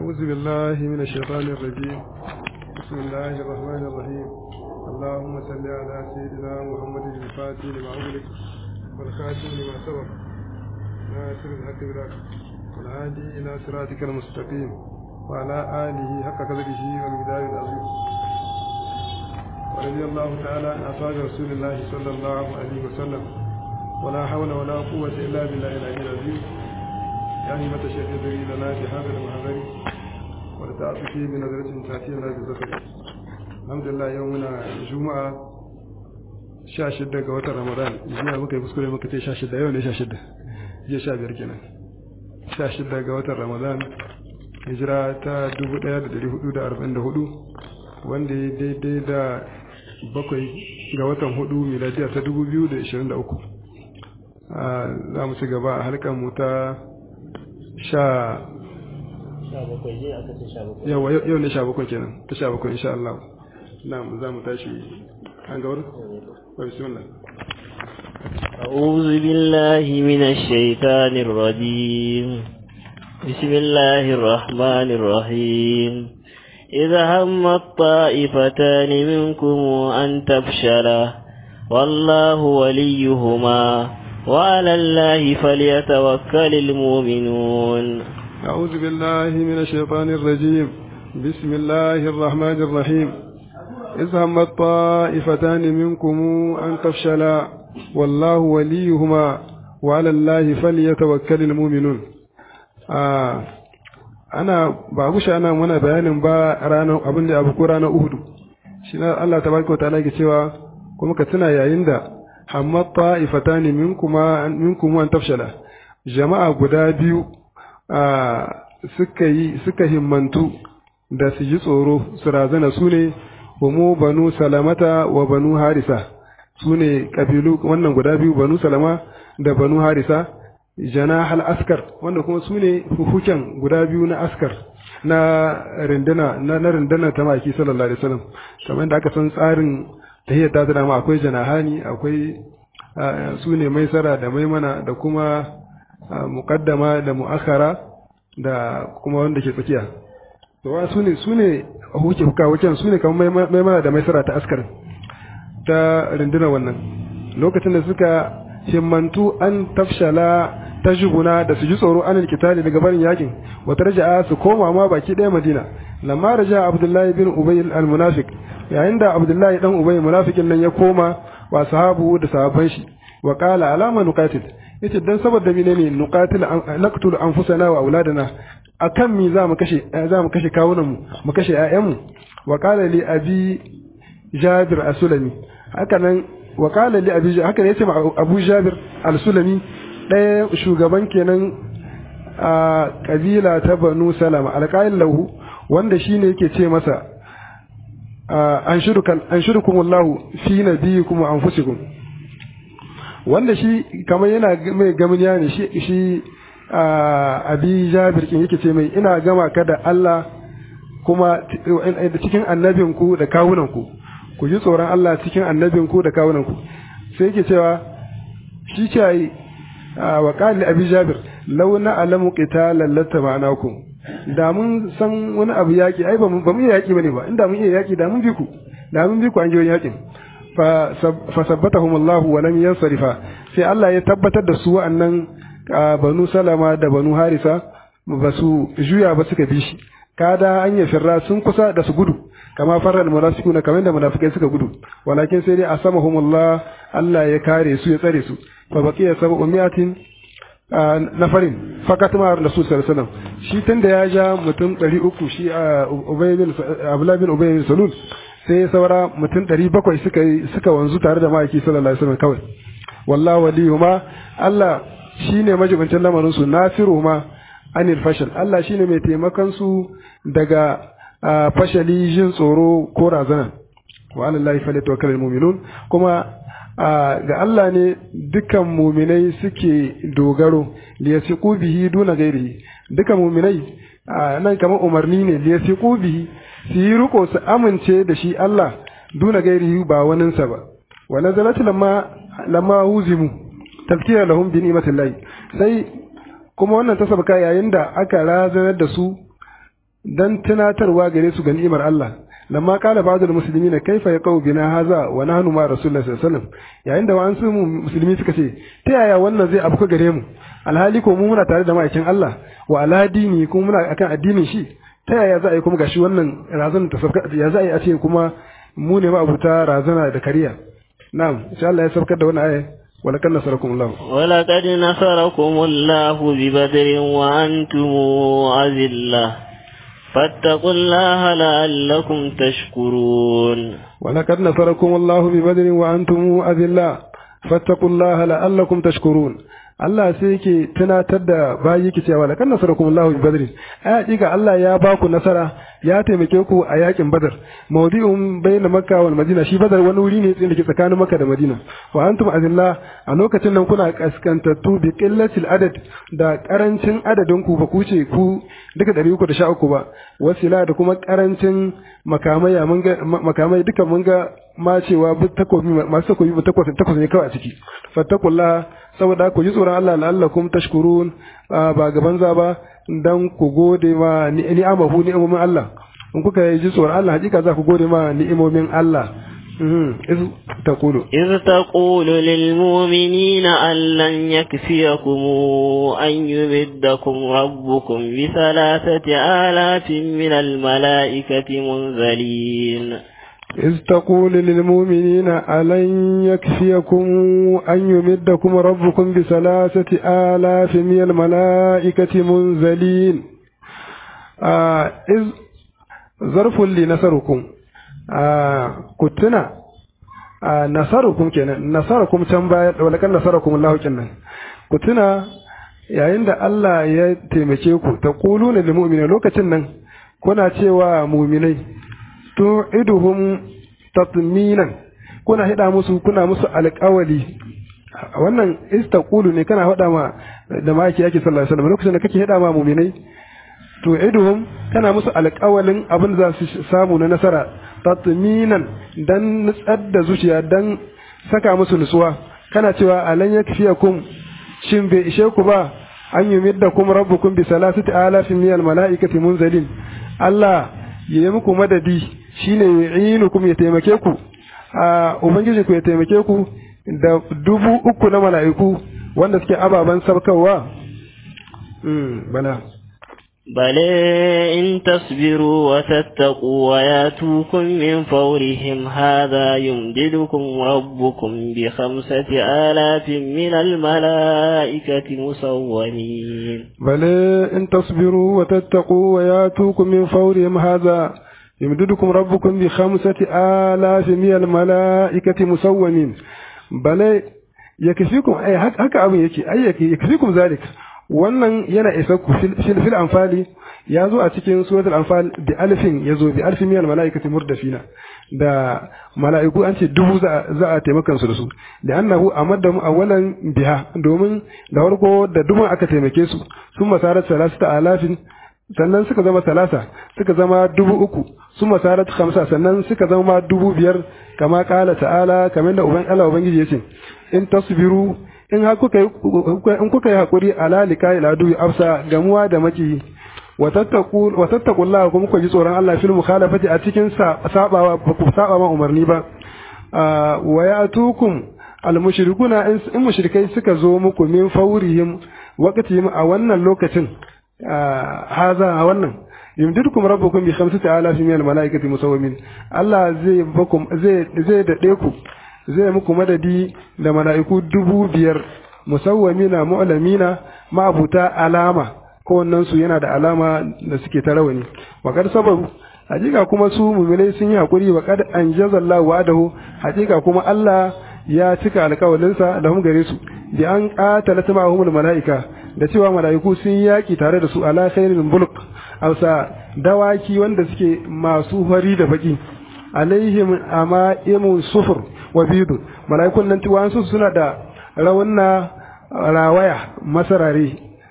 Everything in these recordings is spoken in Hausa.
أعوذ بالله من الشيطان الرجيم بسم الله الرحمن الرحيم اللهم صل على سيدنا محمد الفاتح لما أغلق والخاتم لما سبق ناصر الحق بالحق والهادي إلى صراطك المستقيم وعلى آله حق قدره والمقدار العظيم ورضي الله تعالى عن أصحاب رسول الله صلى الله عليه وسلم ولا حول ولا قوة إلا بالله العلي العظيم يعني متى شيخ يدري لنا بهذا المحضر ولتعطي فيه بنظرة تأتي لنا بالذكر الحمد لله يومنا جمعة sha shidda ga watan ramadan jiya muka yi kuskure muka ce sha shidda yau ne sha shidda jiya sha biyar kenan sha shidda ga watan ramadan hijira ta dubu ɗaya da dari hudu da arba'in da hudu wanda ya daidai da bakwai ga watan hudu miladiya ta dubu biyu da ishirin da uku za mu ci gaba a halkan mu ta sha yawa yau ne sha bakwai kenan ta sha bakwai insha Allah na za mu tashi an gawar بسم الله أعوذ بالله من الشيطان الرجيم بسم الله الرحمن الرحيم إذا هم الطائفتان منكم أن تفشلا والله وليهما وعلى الله فليتوكل المؤمنون أعوذ بالله من الشيطان الرجيم بسم الله الرحمن الرحيم إذ همت طائفتان منكم أن تفشلا والله وليهما وعلى الله فليتوكل المؤمنون آه أنا بعبوش أنا منا بيان با رانا أبن أبو كورانا أهدو شنا الله تبارك وتعالى كتوا كما كتنا يا يندا همت طائفتان منكم منكم أن تفشلا جماعة guda biyu suka yi suka himmantu da su ji tsoro su razana su ne humu banu salamata wa banu harisa su ne ƙabilu wannan guda biyu banu salama da banu harisa jana hal askar wanda kuma su ne hukuken guda biyu na askar na rinduna na na rinduna ta maki sallallahu alaihi wasallam kamar da aka san tsarin tahiyyar ta da ma akwai janahani akwai su ne maisara da maimana da kuma muqaddama da muakhara da kuma wanda ke tsakiya to wa su ne su ne huke huka waken su ne kamar maimana da maisara ta askar ta rundunar wannan lokacin da suka himmantu an tafshala ta jubuna da su ji tsoro an kitali daga barin yakin wata raja'a su koma ma baki ɗaya madina lamma raja abdullahi bin ubay al-munafiq yayin da abdullahi dan ubay munafikin nan ya koma wa sahabu da sahabban shi wa qala alama nuqatil yace dan saboda menene nuqatil naqtul anfusana wa auladana akan mi za mu kashe za mu kashe kawunan mu mu kashe ƴaƴan mu wa qala li abi jabir as-sulami haka nan wa qala li abi haka ne yace abu jabir al-sulami ɗaya shugaban kenan a kabila ta banu salama alqail lahu wanda shine yake ce masa an shurukan an shurukumullahu fi nabiyikum wa anfusikum wanda shi kamar yana mai gamaniya ne shi shi abi jabir kin yake ce mai ina gama ka da Allah kuma cikin annabinku da kawunanku ku ji tsoron Allah cikin annabinku da kawunanku sai yake cewa shi ce yi wa qali abi jabir law na alamu qitalan lattaba'nakum da mun san wani abu yaki ai ba mu iya yaki bane ba inda mun iya yaki da mun bi ku da mun bi ku an ji wani yakin fa sabbatahum Allah wa lam yansarifa sai Allah ya tabbatar da su wa'annan banu salama da banu harisa ba su juya ba suka bi shi kada an yi firra sun kusa da su gudu kama farar munafiquna kamar da munafikai suka gudu walakin sai dai asamahumullah Allah ya kare su ya tsare su fa baqiya sab'u mi'atin nafarin fakat ma rasul sallallahu alaihi wasallam shi tunda ya ja mutum 300 shi ubay bin abdullah bin ubay bin salul sai saura mutum 700 suka suka wanzu tare da ma'aiki sallallahu alaihi wasallam kawai wallahu waliyuma Allah shine majibincin lamarin su nasiru ma anil fashal Allah shine mai taimakon su daga fashali jin tsoro ko razana wa alallahi falyatawakkalul mu'minun kuma ga Allah ne dukkan muminai suke dogaro liyasiqu bihi duna gairihi dukkan muminai nan kamar umarni ne liyasiqu bihi su yi riko su amince da shi Allah duna gairihi ba waninsa ba wa nazalat lamma lamma huzimu tafkira lahum bi ni'matillahi sai kuma wannan ta sabka yayin da aka razanar da su dan tunatarwa gare su ga ni'imar Allah lamma qala ba'dul muslimina kaifa yaqau bina haza wa nahnu ma rasulullahi sallallahu alaihi wasallam yayin da wa'ansu musulmi suka ce ta yaya wannan zai abu gare mu alhali ko mu muna tare da ma'aikin Allah wa ala dini kuma muna akan addinin shi ta yaya za a yi kuma gashi wannan razana ta sabka ya za a yi a ce kuma mu ne ma'abuta razana da kariya na'am insha Allah ya sabkar da wannan aya ولقد نصركم الله ولقد نصركم الله ببدر وأنتم أذلة فاتقوا الله لعلكم تشكرون ولقد نصركم الله ببدر وأنتم أذلة فاتقوا الله لعلكم تشكرون Allah sai yake tunatar da bayi yake cewa laqad nasarakum Allahu bi badrin ai hakika Allah ya ba ku nasara ya taimake ku a yakin badar mawdi'un bayna makka wal madina shi badar wani wuri ne da ke tsakanin makka da madina wa antum azillah a lokacin nan kuna kaskantattu bi qillatil adad da karancin adadin ku ba ku ce ku duka 313 ba wasila da kuma karancin makamai mun ga makamai duka mun ga ma cewa takobi masu takobi ba takwas takwas ne kawai a ciki fattakullah saboda ku ji tsoron Allah la'allakum tashkurun ba gaban za ba dan ku gode ma ni'amahu ni'imomin Allah in kuka ji tsoron Allah hakika za ku gode ma ni'imomin Allah إذ تقول إذ تقول للمؤمنين أن لن يكفيكم أن يمدكم ربكم بثلاثة آلاف من الملائكة منزلين إذ تقول للمؤمنين ألن يكفيكم أن يمدكم ربكم بثلاثة آلاف من الملائكة منزلين آه إذ ظرف لنصركم آه كتنا آه نصركم كنا نصركم تنبايا ولكن نصركم الله كنا كتنا yayin da Allah ya taimake ku ta quluna lil mu'minina lokacin nan kuna cewa mu'minai tu'iduhum tatminan kuna hida musu kuna musu alƙawali wannan istaqulu ne kana hada ma da maki yake sallallahu alaihi wasallam lokacin da kake hida ma mu'minai tu'iduhum kana musu alƙawalin abin da za su samu na nasara tatminan dan nutsar da zuciya dan saka musu nutsuwa kana cewa alan yakfiyakum shin bai ishe ku ba an yumiddakum rabbukum bi salasati alafin min almalaikati munzalin Allah ya yi muku madadi shine yu'inukum ya taimake ku a ubangiji ku ya taimake ku da dubu uku na mala'iku wanda suke ababen sabkarwa bala بل إن تصبروا وتتقوا وياتوكم من فورهم هذا يمددكم ربكم بخمسة آلاف من الملائكة مسومين بل إن تصبروا وتتقوا وياتوكم من فورهم هذا يمددكم ربكم بخمسة آلاف من الملائكة مسومين بل يكفيكم أي هكا أبو يكي أي يكفيكم ذلك wannan yana isa ku fil anfali ya zo a cikin suratul anfal bi alfin ya zo bi alfin miyal mala'ikati murdafina da mala'iku an ce dubu za a taimakan su da su da annahu amaddamu awwalan biha domin da farko da dubun aka taimake su sun masarat salasata alafin sannan suka zama talata suka zama dubu uku sun masarat khamsa sannan suka zama dubu biyar kama kala ta'ala kamar da uban Allah ubangiji yace in tasbiru in har kuka yi in kuka yi hakuri ala likai ladu afsa gamuwa da maki wa tattaqu wa tattaqullaha kuma ku ji tsoron Allah fil mukhalafati a cikin sabawa ba ku saba ma umarni ba wa ya'tukum al mushrikuna in mushrikai suka zo muku min faurihim waqtihim a wannan lokacin haza a wannan yumdidukum rabbukum bi khamsati alafi min al malaikati musawwimin Allah zai bakum zai zai dade ku zai muku madadi da mala'iku dubu biyar musawwamina mu'lamina ma'abuta alama kowannen su yana da alama da suke ta rawani wa kad sabaru hakika kuma su mu'minai sun yi hakuri wa kad anjazallahu wa'adahu hakika kuma Allah ya cika alƙawalinsa da hum gare su bi an qatala ma'ahumul mala'ika da cewa mala'iku sun yaki tare da su ala khairil bulq ausa dawaki wanda suke masu fari da baki alaihim ama'imu sufur wa bidu mala'ikun nan tiwansu suna da rawanna rawaya masarare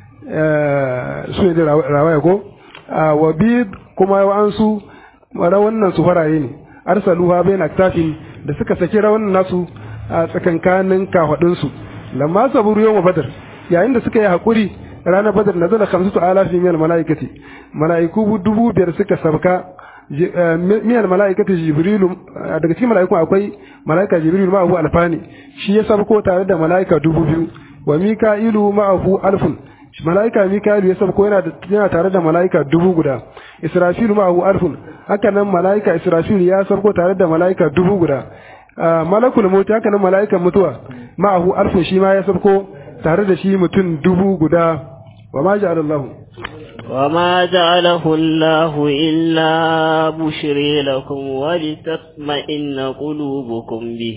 su ne da rawaya ko wa bid kuma wa'ansu rawannan su faraye ne arsaluha bain aktafin da suka saki rawannan nasu a tsakankanin kafadunsu lamma saburu yawma badar yayin da suka yi hakuri ranar badar nazala khamsatu alafin min malaikati malaiku dubu biyar suka sabka min malaikati jibrilu daga cikin malaikun akwai malaika jibrilu ma abu alfani shi ya sabko tare da malaika dubu biyu wa mika'ilu ma'ahu alfun malaika mika'ilu ya sabko yana yana tare da malaika dubu guda israfilu ma'ahu alfun haka nan malaika israfilu ya sabko tare da malaika dubu guda malakul maut haka nan malaikan mutuwa ma'ahu alfun shi ma ya sabko tare da shi mutum dubu guda wa ma ja'ala Allah وما جعله الله إلا بشري لكم ولتطمئن قلوبكم به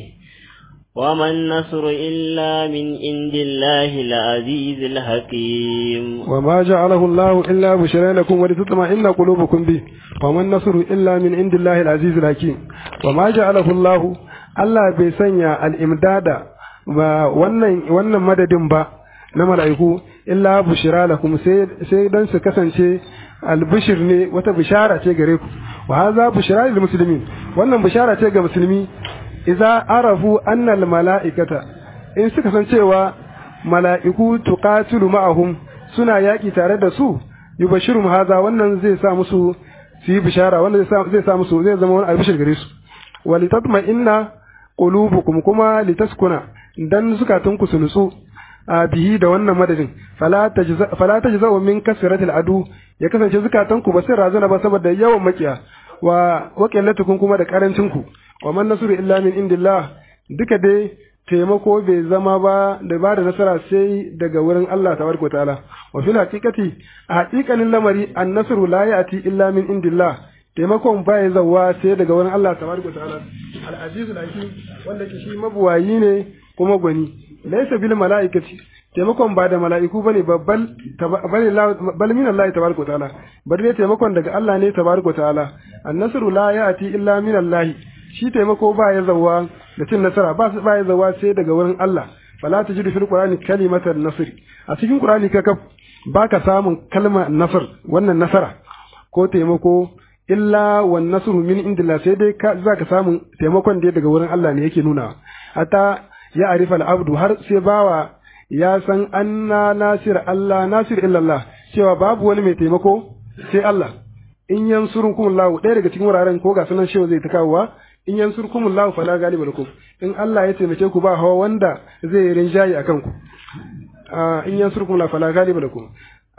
وما النصر إلا من عند الله العزيز الحكيم وما جعله الله إلا بشرى لكم ولتطمئن قلوبكم به وما النصر إلا من عند الله العزيز الحكيم وما جعله الله Allah bai sanya al'imdada ba wannan wannan madadin ba na mala'iku illa bushira lakum sai sai dan su kasance albishir ne wata bishara ce gare ku wa hadha bushira lil muslimin wannan bishara ce ga musulmi idza arafu anna al mala'ikata in suka san cewa mala'iku tuqatilu ma'ahum suna yaki tare da su yubashirum hadha wannan zai sa musu su yi bishara wannan zai sa zai sa musu zai zama wani albishir gare su walitatma inna qulubukum kuma litaskuna dan zukatunku su nutsu a bihi da wannan madadin fala tajza min kasratil adu ya kasance zukatanku ba sai razana ba saboda yawan makiya wa waqillatukum kuma da karancin ku wa man nasru illa min indillah duka dai taimako bai zama ba da ba da nasara sai daga wurin Allah tabaraka ta'ala wa fil haqiqati a haqiqanin lamari an nasru la ya'ti illa min indillah taimakon ba ya zawa sai daga wurin Allah tabaraka ta'ala al-aziz al-hakim wanda ke shi mabuwayi ne kuma gwani laysa bil mala'ikati taimakon ba da mala'iku bane babbal bane bal min Allah tabaraka ta'ala bar dai taimakon daga Allah ne tabaraka ta'ala an-nasru la ya'ti illa min Allah shi taimako ba ya zawa da cin nasara ba su ba ya zawa sai daga wurin Allah fala tajidu fil qur'ani kalimatan nasr a cikin qur'ani ka kaf baka samun kalma nasr wannan nasara ko taimako illa wan nasru min indillah sai dai ka zaka samu taimakon da daga wurin Allah ne yake nuna hatta ya arifa al-abdu har sai bawa ya san anna nasir Allah nasir illa Allah cewa babu wani mai taimako sai Allah in yansurunkum Allah ɗaya daga cikin wuraren ko ga sunan shewa zai ta kawowa in yansurkum Allah fala galiba lakum in Allah ya taimake ku ba hawa wanda zai rinjaye akan ku in yansurkum Allah fala galiba lakum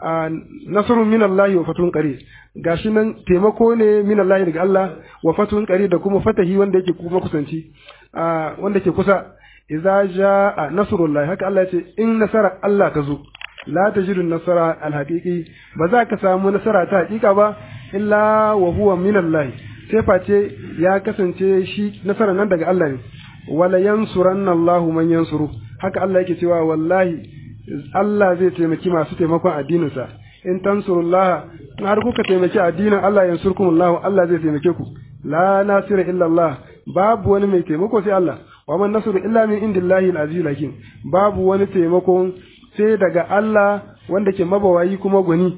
nasrun min Allah wa fatun qari gashi nan taimako ne min Allah daga Allah wa fatun qari da kuma fatahi wanda yake kuma kusanci wanda ke kusa idza jaa nasrullah haka Allah ya ce in nasara Allah ta zo la tajidu nasara alhaqiqi ba za ka samu nasara ta hakika ba illa wa huwa min Allah sai face ya kasance shi nasara nan daga Allah ne wala yansuranna Allahu man yansuru haka Allah yake cewa wallahi Allah zai taimaki masu taimakon addininsa in tansurullah in har kuka taimaki addinin Allah yansurkumullah Allah zai taimake ku la nasira illa Allah babu wani mai taimako sai Allah wa man nasru illa min indillahi al-aziz hakim babu wani taimako sai daga Allah wanda ke mabawayi kuma gwani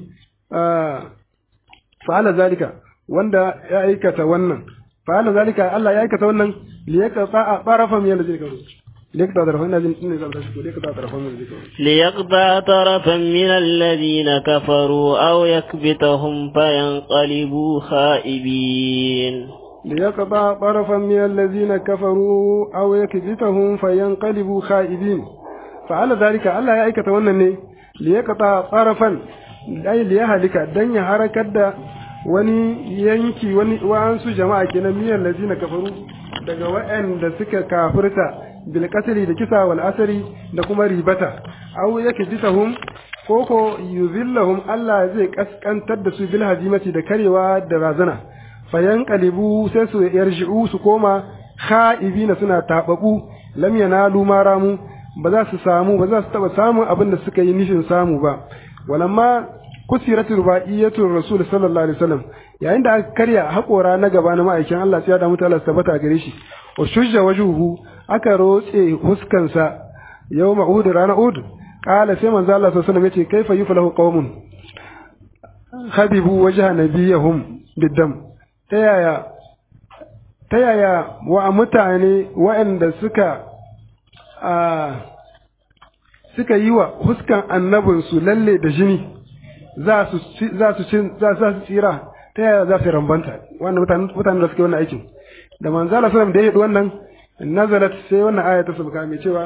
fa'ala zalika wanda ya aikata wannan fa'ala zalika Allah ya aikata wannan liyaqta tarafa min alladhina kafaru ليقطع طرفا ليقطع طرفا من ليقطع طرفا من الذين كفروا أو يكبتهم فينقلبوا خائبين ليقطع طرفا من الذين كفروا أو يكبتهم فينقلبوا خائبين فعلى ذلك الله يا أيكة ونني ليقطع طرفا أي ليهلك دنيا حركة wani yanki wani wa'ansu jama'a kenan miyan lazina kafaru daga waɗanda suka kafirta bil qatli da kisa wal asari da kuma ribata aw yake jitahum koko yuzillahum Allah zai kaskantar da su bil hazimati da karewa da razana fayan qalibu sai su yarji'u su koma kha'ibina suna tababu lam yanalu maramu ba za su samu ba za su taba samun abin da suka yi nufin samu ba walamma kusiratu rubaiyatu rasul sallallahu alaihi wasallam yayin da aka karya haƙora na gaba na ma'aikin Allah sai ya damu Allah tabbata gare shi wa shujja wajuhu aka rotse huskansa yau ma'ud rana ud qala sai manzo Allah sallallahu alaihi wasallam yace kaifa yuflahu qaumun habibu wajha nabiyahum biddam ta yaya ta yaya wa mutane waɗanda suka suka yi wa huskan annabinsu lalle da jini za su za su za su tsira ta yaya za su rambanta wannan mutanen mutanen da suke wannan aikin da manzo Allah sallallahu da ya yi wannan nazalat sai wannan aya ta sabka mai cewa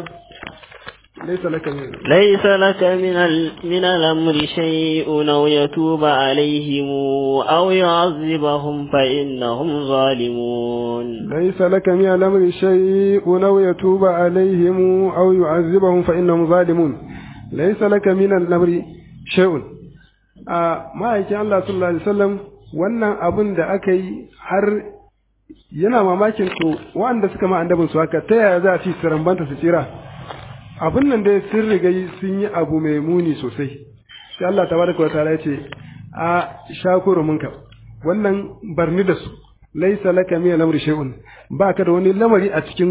laysa laka min ليس لك من ال... من الأمر شيء أو يتوب عليهم أو يعذبهم فإنهم ظالمون ليس لك من الأمر شيء أو يتوب عليهم أو يعذبهم فإنهم ظالمون ليس لك من الأمر شيء a ma'aikin Allah sallallahu alaihi wasallam wannan abun da aka yi har yana mamakin to wanda suka ma annabin su haka ta yaya za a ci su rambanta su tsira abun nan dai sun riga sun yi abu mai muni sosai sai Allah tabaraka wa ta'ala ya ce a shakuru munka wannan barni da su laisa laka min al-amri shay'un baka da wani lamari a cikin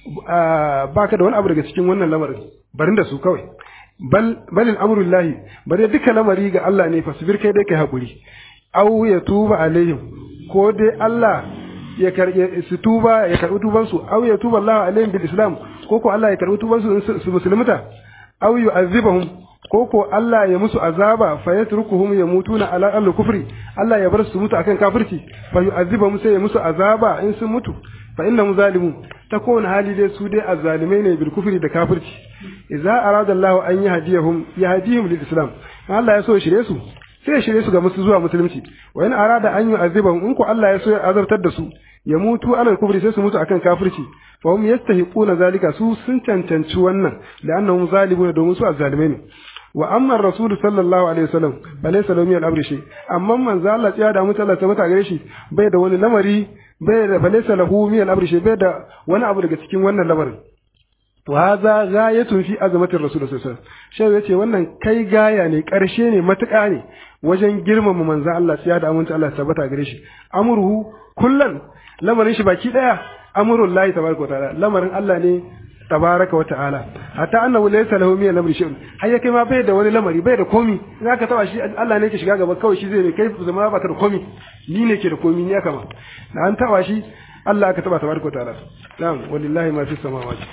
baka da wani abu daga cikin wannan lamarin barin da su kawai bal bal al-amru lillahi bare duka lamari ga Allah ne fasbir kai dai kai hakuri aw ya tuba alaihim ko dai Allah ya karbe su tuba ya karbi tuban su aw ya tuba Allah alaihim bil islam ko ko Allah ya karbi tuban su su musulmuta aw yu'azzibahum ko ko Allah ya musu azaba fa yatrukuhum yamutuna ala al kufri Allah ya bar su mutu akan kafirci fa yu'azzibahum sai ya musu azaba in sun mutu fa innahum zalimun ta kowane hali dai su dai azzalimai ne bil kufri da kafirci idza arada Allah an yahdiyahum yahdihim lil islam Allah ya so ya shirye su sai ya shirye su ga musu zuwa musulunci wa in arada an yu'azzibahum in ko Allah ya so ya azabtar da su ya mutu ala kufri sai su mutu akan kafirci fa hum yastahiquna zalika su sun cancanci wannan da annahum zalimuna domin su azzalimai ne wa amma rasul sallallahu alaihi wasallam balaysa lahu min al-amri shay amma manzo Allah ya da mutu Allah tabbata gare shi bai da wani lamari bai da balaysa lahu min al-amri shay bai da wani abu daga cikin wannan lamarin wa hadha ghayatun fi azamatir rasul sallallahu alaihi wasallam shay yace wannan kai gaya ne karshe ne matuƙa ne wajen girmama manzo Allah ya da amince Allah tabbata gare shi amruhu kullan lamarin shi baki daya amrul lahi tabaraka wa ta'ala lamarin Allah ne tabaraka wa ta'ala hatta annahu laysa lahu min al-amri shay'un har ya kai ma bai da wani lamari bai da komi in aka taba shi Allah ne ke shiga gaba kawai shi zai ne kai zama ba ka da komi ni ne ke da komi ni aka ma da an taba shi Allah aka taba tabaraka wa ta'ala na'am walillahi ma fi samawati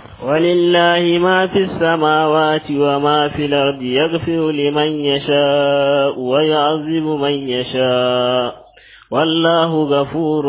ولله ما في السماوات وما في الأرض يغفر لمن يشاء ويعذب من يشاء والله غفور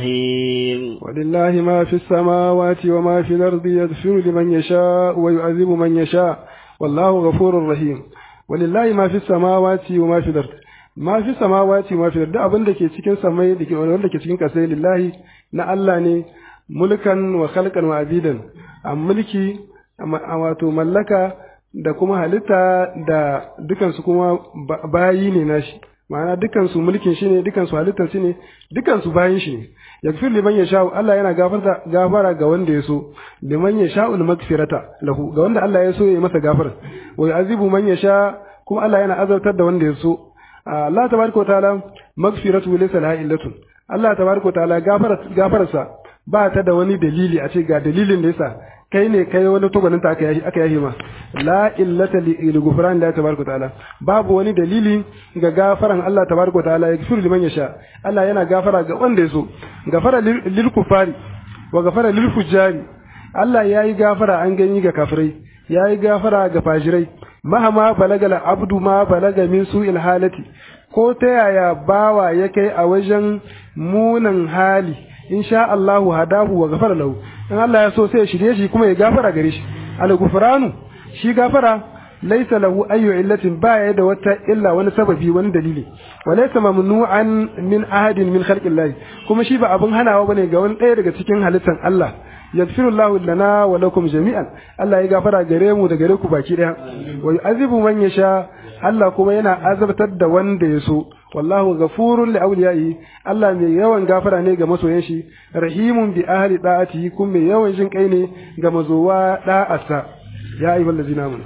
رحيم ولله ما في السماوات وما في الأرض يغفر لمن يشاء ويعذب من يشاء والله غفور رحيم ولله ما في السماوات وما في الأرض ما في السماوات وما في الأرض abin da ke cikin samai da ke wanda ke cikin kasai lillahi na Allah ne mulkan wa khalqan wa abidan a mulki a wato mallaka da kuma halitta da dukansu kuma bayi ne nashi ma'ana dukansu mulkin shi ne dukansu halittar shi ne dukansu bayin shi ne yakfir liman ya sha'u Allah yana gafarta gafara ga wanda ya so liman ya sha'u magfirata lahu ga wanda Allah ya so ya masa gafara wa yu'azibu man ya sha kuma Allah yana azabtar da wanda ya so Allah tabaraka ta'ala magfiratu laysa laha illatun Allah tabaraka ta'ala gafararsa ba ta da wani dalili a ce ga dalilin da yasa kai ne kai wani tubanin ta aka aka yahi ma la illata li ghufran la tabaraka taala babu wani dalili ga gafaran Allah tabaraka taala ya gafuru liman yasha Allah yana gafara ga wanda yaso gafara lil kufari wa gafara lil fujari Allah yayi gafara an gani ga kafirai yayi gafara ga fajirai mahama balagala abdu ma balaga min su'il halati ko ta yaya bawa ya kai a wajen munan hali insha Allahu hadahu wa gafara lahu in Allah ya so sai ya shirye shi kuma ya gafara gare shi al gufranu shi gafara laysa lahu ayyu illatin ba ya da wata illa wani sababi wani dalili wa laysa mamnu'an min ahadin min khalqillahi kuma shi ba abun hanawa bane ga wani ɗaya daga cikin halittan Allah yaghfirullahu lana wa lakum jami'an Allah ya gafara gare mu da gare ku baki daya wa yu'azibu man yasha Allah kuma yana azabtar da wanda ya so wallahu ghafurun li awliyaihi Allah mai yawan gafara ne ga masoyan shi rahimun bi ahli da'atihi kuma mai yawan jin kai ne ga mazowa da'asa ya ayyuhal ladzina amanu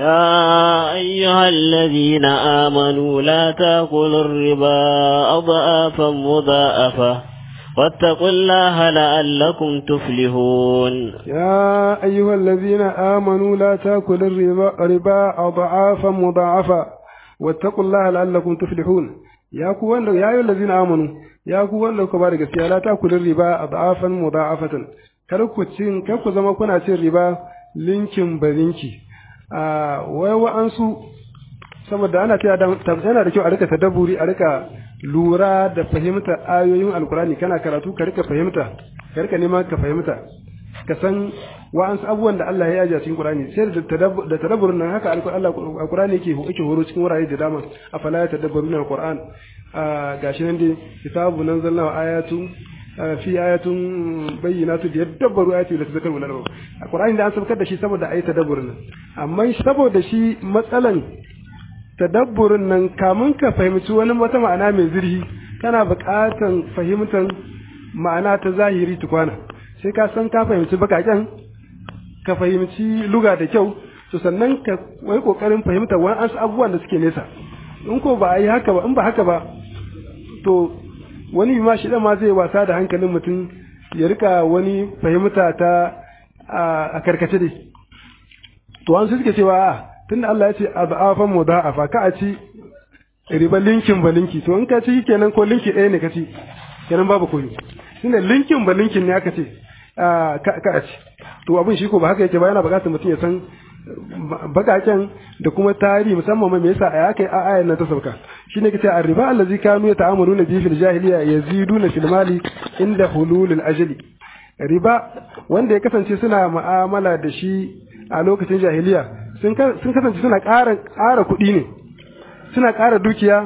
يا أيها الذين آمنوا لا تأكلوا الربا أضعافا مضاعفة واتقوا الله لعلكم تفلحون يا أيها الذين آمنوا لا تأكلوا الربا ربا أضعافا مضاعفة واتقوا الله لعلكم تفلحون يا كوان يا أيها الذين آمنوا يا كوان لو كبار gaskiya la takulu riba adafan mudafatan kar ku cin kar ku zama kuna cin riba linkin barinki wai wa'ansu saboda ana cewa yana da kyau a rika tadabburi a rika lura da fahimta ayoyin alkurani kana karatu ka rika fahimta ka rika neman ka fahimta ka san wa'ansu abubuwan da Allah ya yaja cikin Qur'ani sai da tadabburin nan haka alkurani yake yake horo cikin wurare da dama afala ya tadabbaruna alquran gashi nan dai kitabu nan zalla ayatu fi ayatun bayyinatu da yadabbaru ayatu da tazakkaru lana alqur'ani da an sabkar da shi saboda ayi tadabburin nan amma saboda shi matsalan tadabburin nan kamun ka fahimci wani wata ma'ana mai zurfi kana buƙatan fahimtar ma'ana ta zahiri tukwana sai ka san ka fahimci bakaken ka fahimci luga da kyau to sannan ka wai kokarin fahimta wani an abubuwan da suke nesa in ko ba a yi haka ba in ba haka ba to wani ma shi ma zai wasa da hankalin mutum ya rika wani fahimta ta a karkace dai to an suke cewa tunda Allah ya ce azafan mudha'afa ka a ci riba linkin ba linki to in ka ci kenan ko linki ɗaya ne ka ci kenan babu koyi shine linkin ba linkin ne aka ce ka a ci to abin shi ko ba haka yake ba yana buƙatar mutum ya san bakaken da kuma tarihi musamman me yasa a kai a ayan nan ta sauka shine kace arriba allazi kanu yata'amaluna bihi fil jahiliya yaziduna fil mali inda hululil ajali riba wanda ya kasance suna mu'amala da shi a lokacin jahiliya sun kasance suna ƙara ƙara kuɗi ne suna ƙara dukiya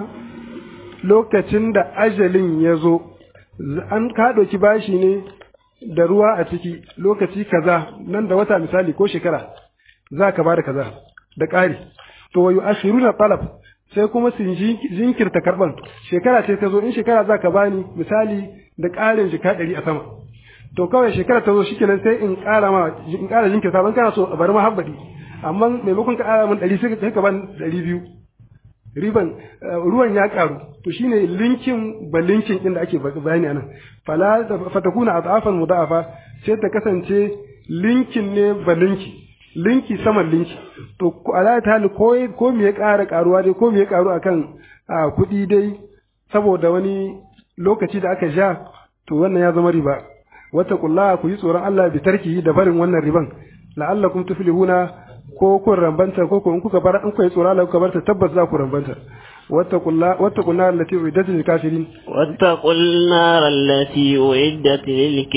lokacin da ajalin ya zo an ka ɗauki bashi ne da ruwa a ciki lokaci kaza nan da wata misali ko shekara za ka bada kaza da ƙari to wayu ashiruna talab sai kuma sun jinkirta karban shekara ce ta zo in shekara za ka bani misali da ƙarin jika ɗari a sama to kawai shekara ta zo shikenan sai in ƙara ma in ƙara jinkirta ban kana so a bari ma habbadi amma maimakon ka ƙara min ɗari sai ka ban ɗari biyu riban ruwan ya ƙaru to shine linkin ba linkin ɗin da ake bayani anan fala fatakuna adafan mudafa sai ta kasance linkin ne ba linki linki saman linki to ala ta hali ko ko me ya ƙara ƙaruwa dai ko me ya ƙaru akan kuɗi dai saboda wani lokaci da aka sha to wannan ya zama riba wata kullaha ku yi tsoron Allah bi tarkihi da barin wannan riban la'allakum tuflihuna ko kun rambanta ko kun kuka bar in ku yi tsoron Allah kuka bar ta tabbas za ku rambanta واتقوا الله واتقوا النار التي أعدت للكافرين واتقوا النار التي أعدت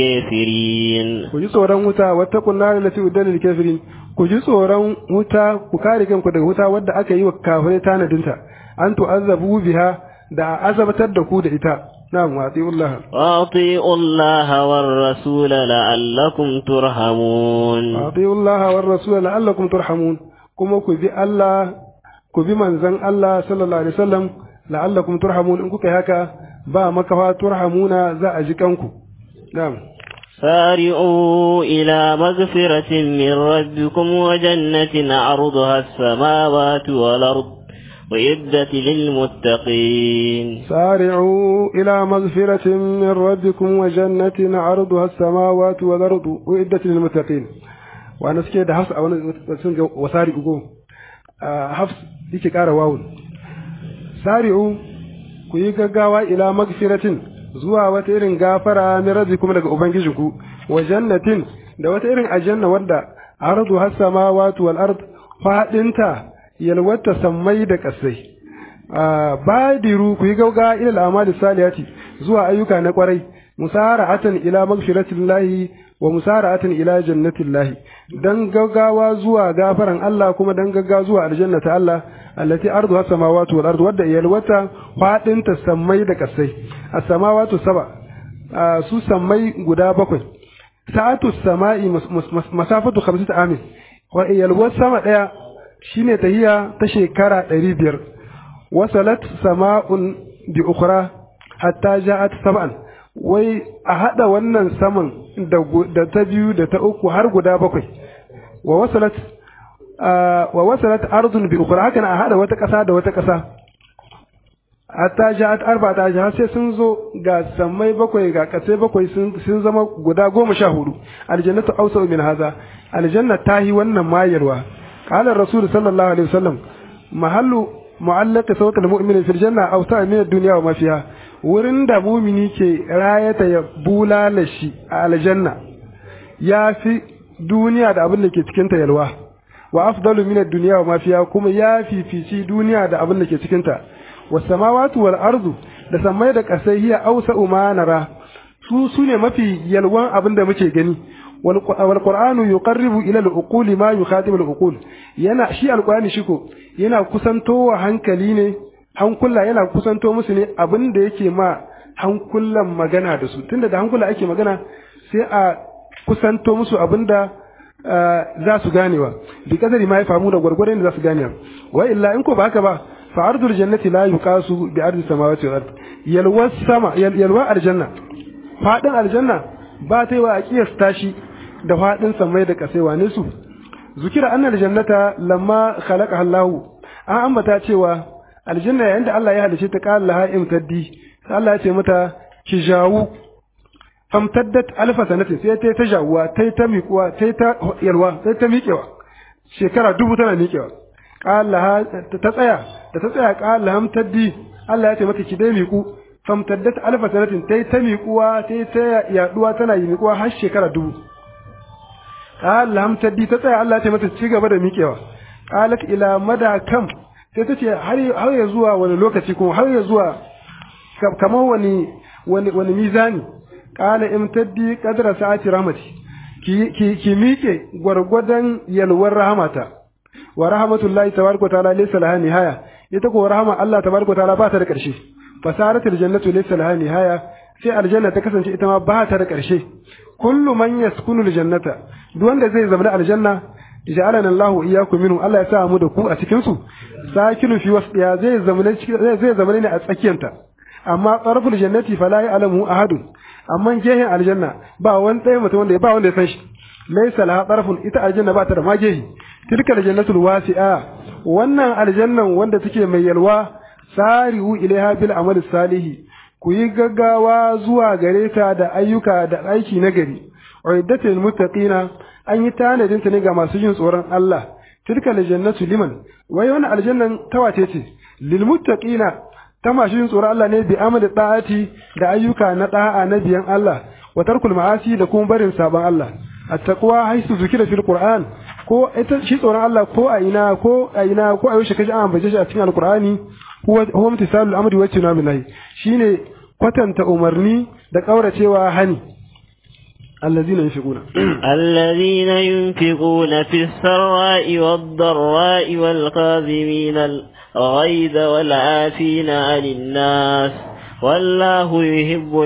للكافرين ku ji tsoron wuta wattaqun nar allati uddal lil kafirin ku ji tsoron wuta ku kare kanku daga wuta wadda aka yi wa kafirai tanadinta an tu'azzabu biha da azabatar da ku da ita na'am wa atiullah wa atiullah war rasul la'allakum turhamun wa atiullah war rasul la'allakum turhamun kuma ku bi Allah ku bi manzon Allah sallallahu alaihi wasallam la'allakum turhamun in kuka yi haka ba makafa turhamuna za a ji kanku na'am سارعوا إلى مغفرة من ربكم وجنة عرضها السماوات والأرض وعدة للمتقين سارعوا إلى مغفرة من ربكم وجنة عرضها السماوات والأرض وعدة للمتقين وأنا سكيت حفص أو وسارعوا حفص yake ƙara wawun sari'u ku yi gaggawa ila magfiratin zuwa wata irin gafara min rabbikum daga ubangijinku wa jannatin da wata irin aljanna wadda ardu has samawati wal ard fadinta yalwata sammai da kasai badiru ku yi gaggawa ila al'amali salihati zuwa ayyuka na kwarai musara'atan ila magfiratillahi wa musara'atan ila jannatillahi dan gaggawa zuwa gafaran Allah kuma dan gaggawa zuwa aljannata Allah allati arduha samawati wal ardu wadda yalwata fadin ta sammai da kasai as-samawati saba su sammai guda bakwai sa'atu samai masafatu khamsati amin wa yalwat sama daya shine tahiya ta shekara 500 wasalat sama'un bi ukhra hatta ja'at sab'an wai a haɗa wannan saman da ta biyu da ta uku har guda bakwai wa wasalat wa wasalat ardun bi ukhra haka a haɗa wata ƙasa da wata ƙasa hatta ja'at arba ta har sai sun zo ga sammai bakwai ga ƙasai bakwai sun zama guda goma sha hudu aljannatu awsa min haza aljanna ta yi wannan mayarwa qala rasul sallallahu alaihi wasallam mahallu mu'allaq sawtul mu'min fil janna awsa min ad-dunya wa ma fiha wurin da mumini ke rayata ya bulala shi a aljanna ya fi duniya da abin da ke cikin ta yalwa wa afdalu min ad-dunya wa ma fiha kuma ya fifici duniya da abin da ke cikin ta was samawati wal ardu da samai da kasai hiya awsa'u ma nara su sune mafi yalwan abin da muke gani wal qur'anu yuqarribu ila al-uquli ma yukhatibu al-uqul yana shi al-qur'ani shiko yana kusantowa hankali ne hankula yana kusanto musu ne abin da yake ma hankulan magana da su tunda da hankula ake magana sai a kusanto musu abin da za su ganewa bi kadari ma ya famu da gwargwadon da za su ganewa wa illa in ko ba haka ba fa ardul jannati la yuqasu bi ardi samawati wal ard yalwa sama yalwa aljanna fadin aljanna ba ta yi wa aqiyasta shi da fadin samai da kasai wane su zukira annal jannata lamma khalaqa Allahu an ambata cewa aljanna yayin da Allah ya halice ta qala laha imtaddi sai Allah ya ce mata ki jawu famtaddat alfa sanati sai ta ta jawuwa ta ta miƙuwa ta ta yalwa sai ta miƙewa shekara dubu tana miƙewa qala ta tsaya da ta tsaya qala hamtaddi Allah ya ce mata ki dai miƙu famtaddat alfa sanatin ta ta miƙuwa ta ta yaduwa tana yi miƙuwa har shekara dubu qala hamtaddi ta tsaya Allah ya ce mata ci gaba da miƙewa qalat ila mada kam sai ta ce har ya zuwa wani lokaci kuma har ya zuwa kamar wani wani wani mizani qala imtaddi qadra sa'ati rahmati ki ki ki miƙe gwargwadon yalwar rahmata wa rahmatullahi tabaraka ta'ala laysa laha nihaya ita ko rahama Allah tabaraka ta'ala ba ta da ƙarshe fasaratul jannatu laysa laha nihaya sai aljanna ta kasance ita ma ba ta da ƙarshe kullu man yaskunu aljannata duk wanda zai zama aljanna ja'alana Allah iyyakum minhu Allah ya sa mu da ku a cikin su sakinu fi wasdiya zai zama zai zama ne a tsakiyanta amma tsarful jannati fala ya'lamu ahadun amma gehen aljanna ba wani ɗaya mutum wanda ba wanda ya san shi laysa laha tsarfun ita aljanna ba ta da magehi tilka aljannatul wasi'a wannan aljannan wanda take mai yalwa sari'u ilaiha bil amali salihi ku yi gaggawa zuwa gare ta da ayyuka da aiki na gari uiddatul muttaqina an yi tanadin ta ne ga masu yin tsoron Allah tilka aljannatu liman wai wannan aljannan tawace ce lil muttaqina ta masu yin tsoron Allah ne bi amali da'ati da ayyuka na da'a na biyan Allah wa tarkul ma'asi da kuma barin saban Allah at-taqwa haisu zikira fil qur'an ko ita shi tsoron Allah ko a ina ko a ina ko a yaushe kaji an ambace shi a cikin alqur'ani huwa huwa imtisalul amri wa tinabi nahi shine kwatanta umarni da kauracewa hani الذين ينفقون الذين ينفقون في السراء والضراء والكاظمين الغيظ والعافين عن الناس والله يحب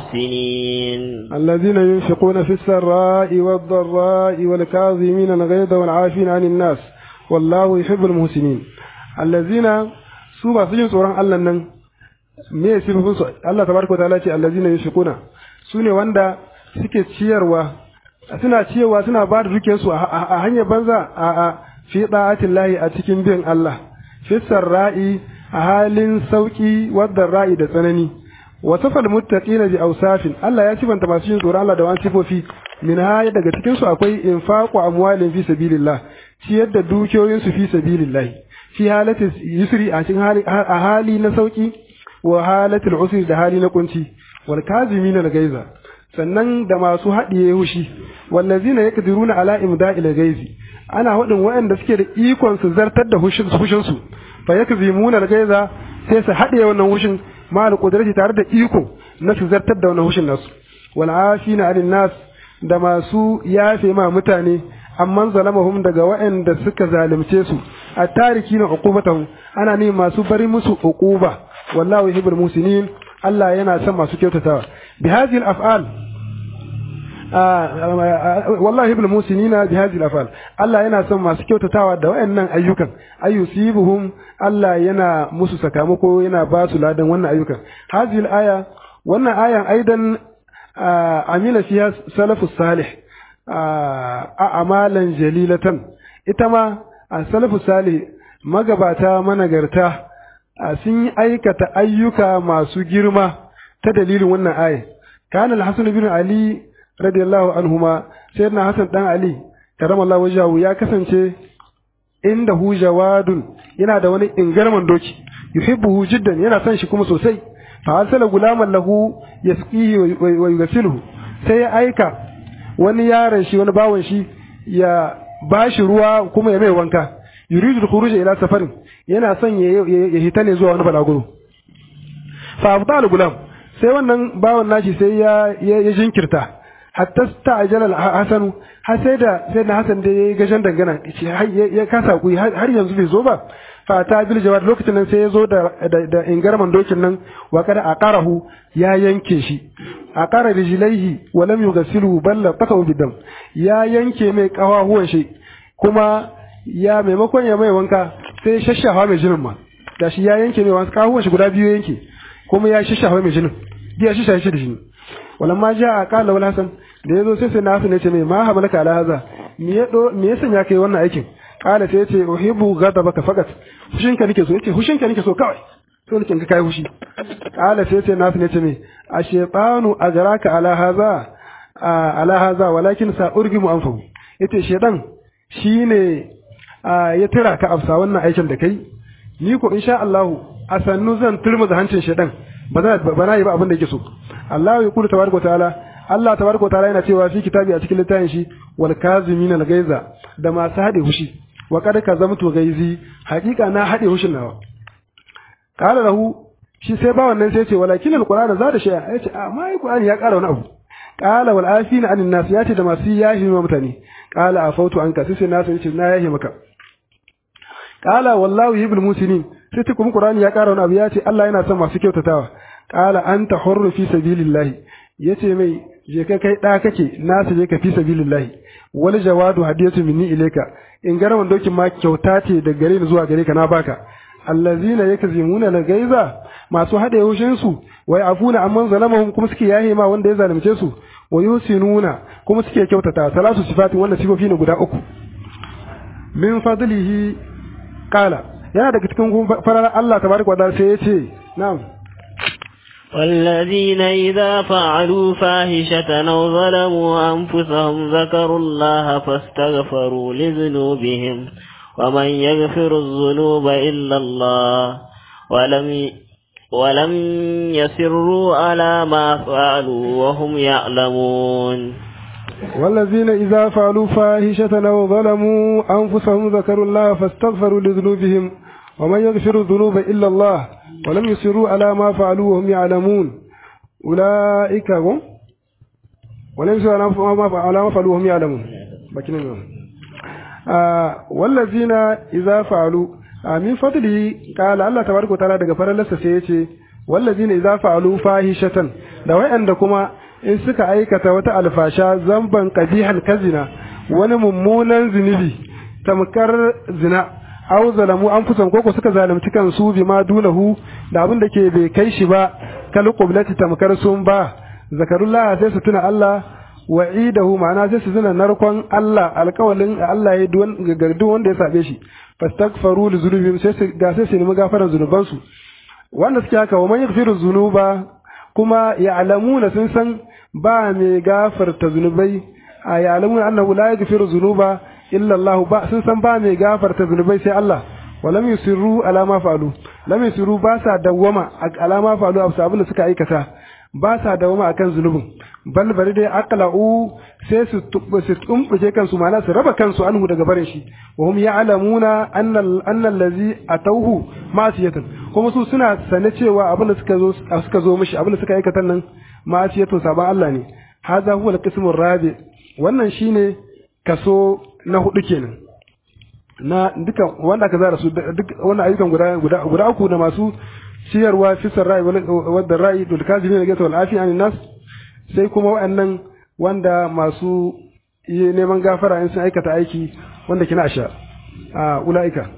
المحسنين الذين ينفقون في السراء والضراء والكاظمين الغيظ والعافين عن الناس والله يحب المحسنين الذين سوما سجن سوران الله نن me sifofin su Allah tabaraka wa ta'ala ce allazina yunfiquna sune wanda suke ciyarwa suna ciyarwa suna ba da dukiyar su a hanyar banza a a fi da'atin lahi a cikin bin Allah fi sarra'i a halin sauki wadda ra'i da tsanani wa safal muttaqina bi awsafin Allah ya sifanta masu yin tsoron Allah da wani sifofi min haya daga cikin su akwai infaqu amwalin fi sabilillah ciyar da dukiyoyin su fi sabilillah fi halatin yusri a cikin hali a hali na sauki wa halatul usri da hali na kunci wal kazimina da gaiza sannan da masu haɗiye hushi wallazina yaqdiruna ala imda'il gaizi ana haɗin waɗanda suke da ikon su zartar da hushin su fa yakzimuna al-gaiza sai su haɗe wannan hushin ma al tare da iko na su zartar da wannan hushin nasu wal afina 'anil nas da masu yafe ma mutane amman zalamahum daga waɗanda suka zalunce su a tariki na uqubatahum ana ne masu bari musu uquba wallahu yuhibbul musinin Allah yana son masu kyautatawa bi hadhihi al-af'al wallahi ibn musinina bi hadhihi al-afal Allah yana son masu kyautatawa da wayannan ayyukan ayyusibuhum Allah yana musu sakamako yana ba su ladan wannan ayyukan hadhihi al-aya wannan ayan aidan amila fiha salafus salih a amalan jalilatan ita ma salafus salih magabata managarta sun yi aikata ayyuka masu girma ta dalilin wannan aya kana al-hasan bin ali radiyallahu anhuma sayyidina Hassan dan Ali karamallahu wajahu ya kasance inda hu jawadun yana da wani ingarman doki yuhibbuhu jiddan yana son shi kuma sosai fa arsala gulaman lahu yasqihi wa yughsiluhu sai ya aika wani yaron shi wani bawon shi ya bashi ruwa kuma ya mai wanka yuridu al-khuruj ila safarin yana son ya ya hita ne zuwa wani balaguro fa abdal gulam sai wannan bawan nashi sai ya ya jinkirta hatta sta'jala al-hasan har sai da sai da hasan da yayi gashan dangana ya kasa kuyi har yanzu bai zo ba fa ta bil jawad lokacin nan sai ya zo da da ingarman dokin nan wa kada aqarahu ya yanke shi aqara rijlaihi wa lam yughsiluhu bal taqaw bidam ya yanke mai kawahuwan shi kuma ya maimakon ya mai wanka sai shashafa mai jinin ma da shi ya yanke mai wanka kawahuwan shi guda biyu yanke kuma ya shashafa mai jinin ya shashafa shi da jini walamma ja qala wal hasan da yazo sai sai na hasan ya ce mai ma habalaka ala haza me ya do me ya sanya kai wannan aikin kala sai yace uhibbu ghadabaka faqat hushinka nake so yace hushinka nake so kawai so nake ga kai hushi kala sai yace nasu ne ce me ashaytanu ajraka ala hadha ala hadha walakin sa urgimu anfahu yace shedan shine ya tira ka afsa wannan aikin da kai ni ko insha Allah a sannu zan turmuza hancin shedan ba za ba na yi ba abin da yake so Allah ya kula tabaraka ta'ala Allah tabaraka ta'ala yana cewa fi kitabi a cikin littafin shi wal kazimin al gaiza da masu hade hushi wa kad kazamtu gaizi hakika na hade hushin nawa qala lahu shi sai ba wannan sai ce walakin alqur'ana za da shay'a yace a ma alqur'ani ya kara wani abu qala wal afina anin nas yace da masu yahi ma mutane qala afautu anka sai sai nasu yace na yahi maka qala wallahu yibul musinin sai ce kuma qur'ani ya kara wani abu yace Allah yana son masu kyautatawa qala anta hurru fi sabilillah yace mai je ka kai da kake nasu je ka fi sabilillah wal jawadu hadiyatu minni ilayka in garaman dokin ma kyauta ce da gare ni zuwa gare ka na baka allazina yakzimuna al-gaiza masu hade hushin su wai afuna amman zalamahum kuma suke yahe ma wanda ya zalunce su wa yusinuna kuma suke kyautata salatu sifatin wanda sifofi ne guda uku min fadlihi qala yana daga cikin farar Allah tabaraka wa ta'ala sai yace na'am والذين إذا فعلوا فاحشة أو ظلموا أنفسهم ذكروا الله فاستغفروا لذنوبهم ومن يغفر الذنوب إلا الله ولم ولم يسروا على ما فعلوا وهم يعلمون والذين إذا فعلوا فاحشة أو ظلموا أنفسهم ذكروا الله فاستغفروا لذنوبهم ومن يغفر الذنوب إلا الله ولم يصروا على ما فعلوا وهم يعلمون أولئك هم ولم يصروا على ما فعلوا وهم يعلمون آه والذين إذا فعلوا آه من فضله قال الله تبارك وتعالى daga farallarsa sai yace wallazina idza fa'alu fahishatan da wayanda kuma in suka aikata wata alfasha zamban qabihan kazina wani mummunan zunubi tamkar zina aw zalamu anfusahum koko suka zalunci kansu bima dunahu da abin da ke bai kai shi ba kal qiblati tamkar sun ba zakarullah sai su tuna Allah wa'idahu ma'ana sai su tuna narkon Allah alƙawalin Allah ya duwan gardu wanda ya sabe shi fastaghfaru li dhunubihim sai su ga sai su nemi gafaran zunubansu wanda suke haka wa man yaghfiru dhunuba kuma ya'lamuna sun san ba mai gafarta zunubai a ya'lamuna annahu la yaghfiru dhunuba illa Allah ba sun san ba mai gafarta zunubai sai Allah wa lam yusirru ala ma fa'alu lam yusirru ba sa dawwama ala ma fa'alu abu abin da suka aikata ba sa dawwama akan zunubin bal bari dai aqla'u sai su su tumbuke kansu ma'ana su raba kansu anhu daga barin shi wa hum ya'lamuna anna anna allazi atawhu ma'siyatan kuma su suna sane cewa abin da suka zo suka zo mishi abin da suka aikata nan ma'siyatun saban Allah ne hadha huwa al-qismu rabi wannan shine kaso na hudu kenan na duka wanda aka zara su duk wannan ayyukan guda guda guda uku da masu ciyarwa fi sarra'i wadda ra'i dul kazimin da wal afi an nas sai kuma waɗannan wanda masu neman gafara in sun aikata aiki wanda kina sha a ulaika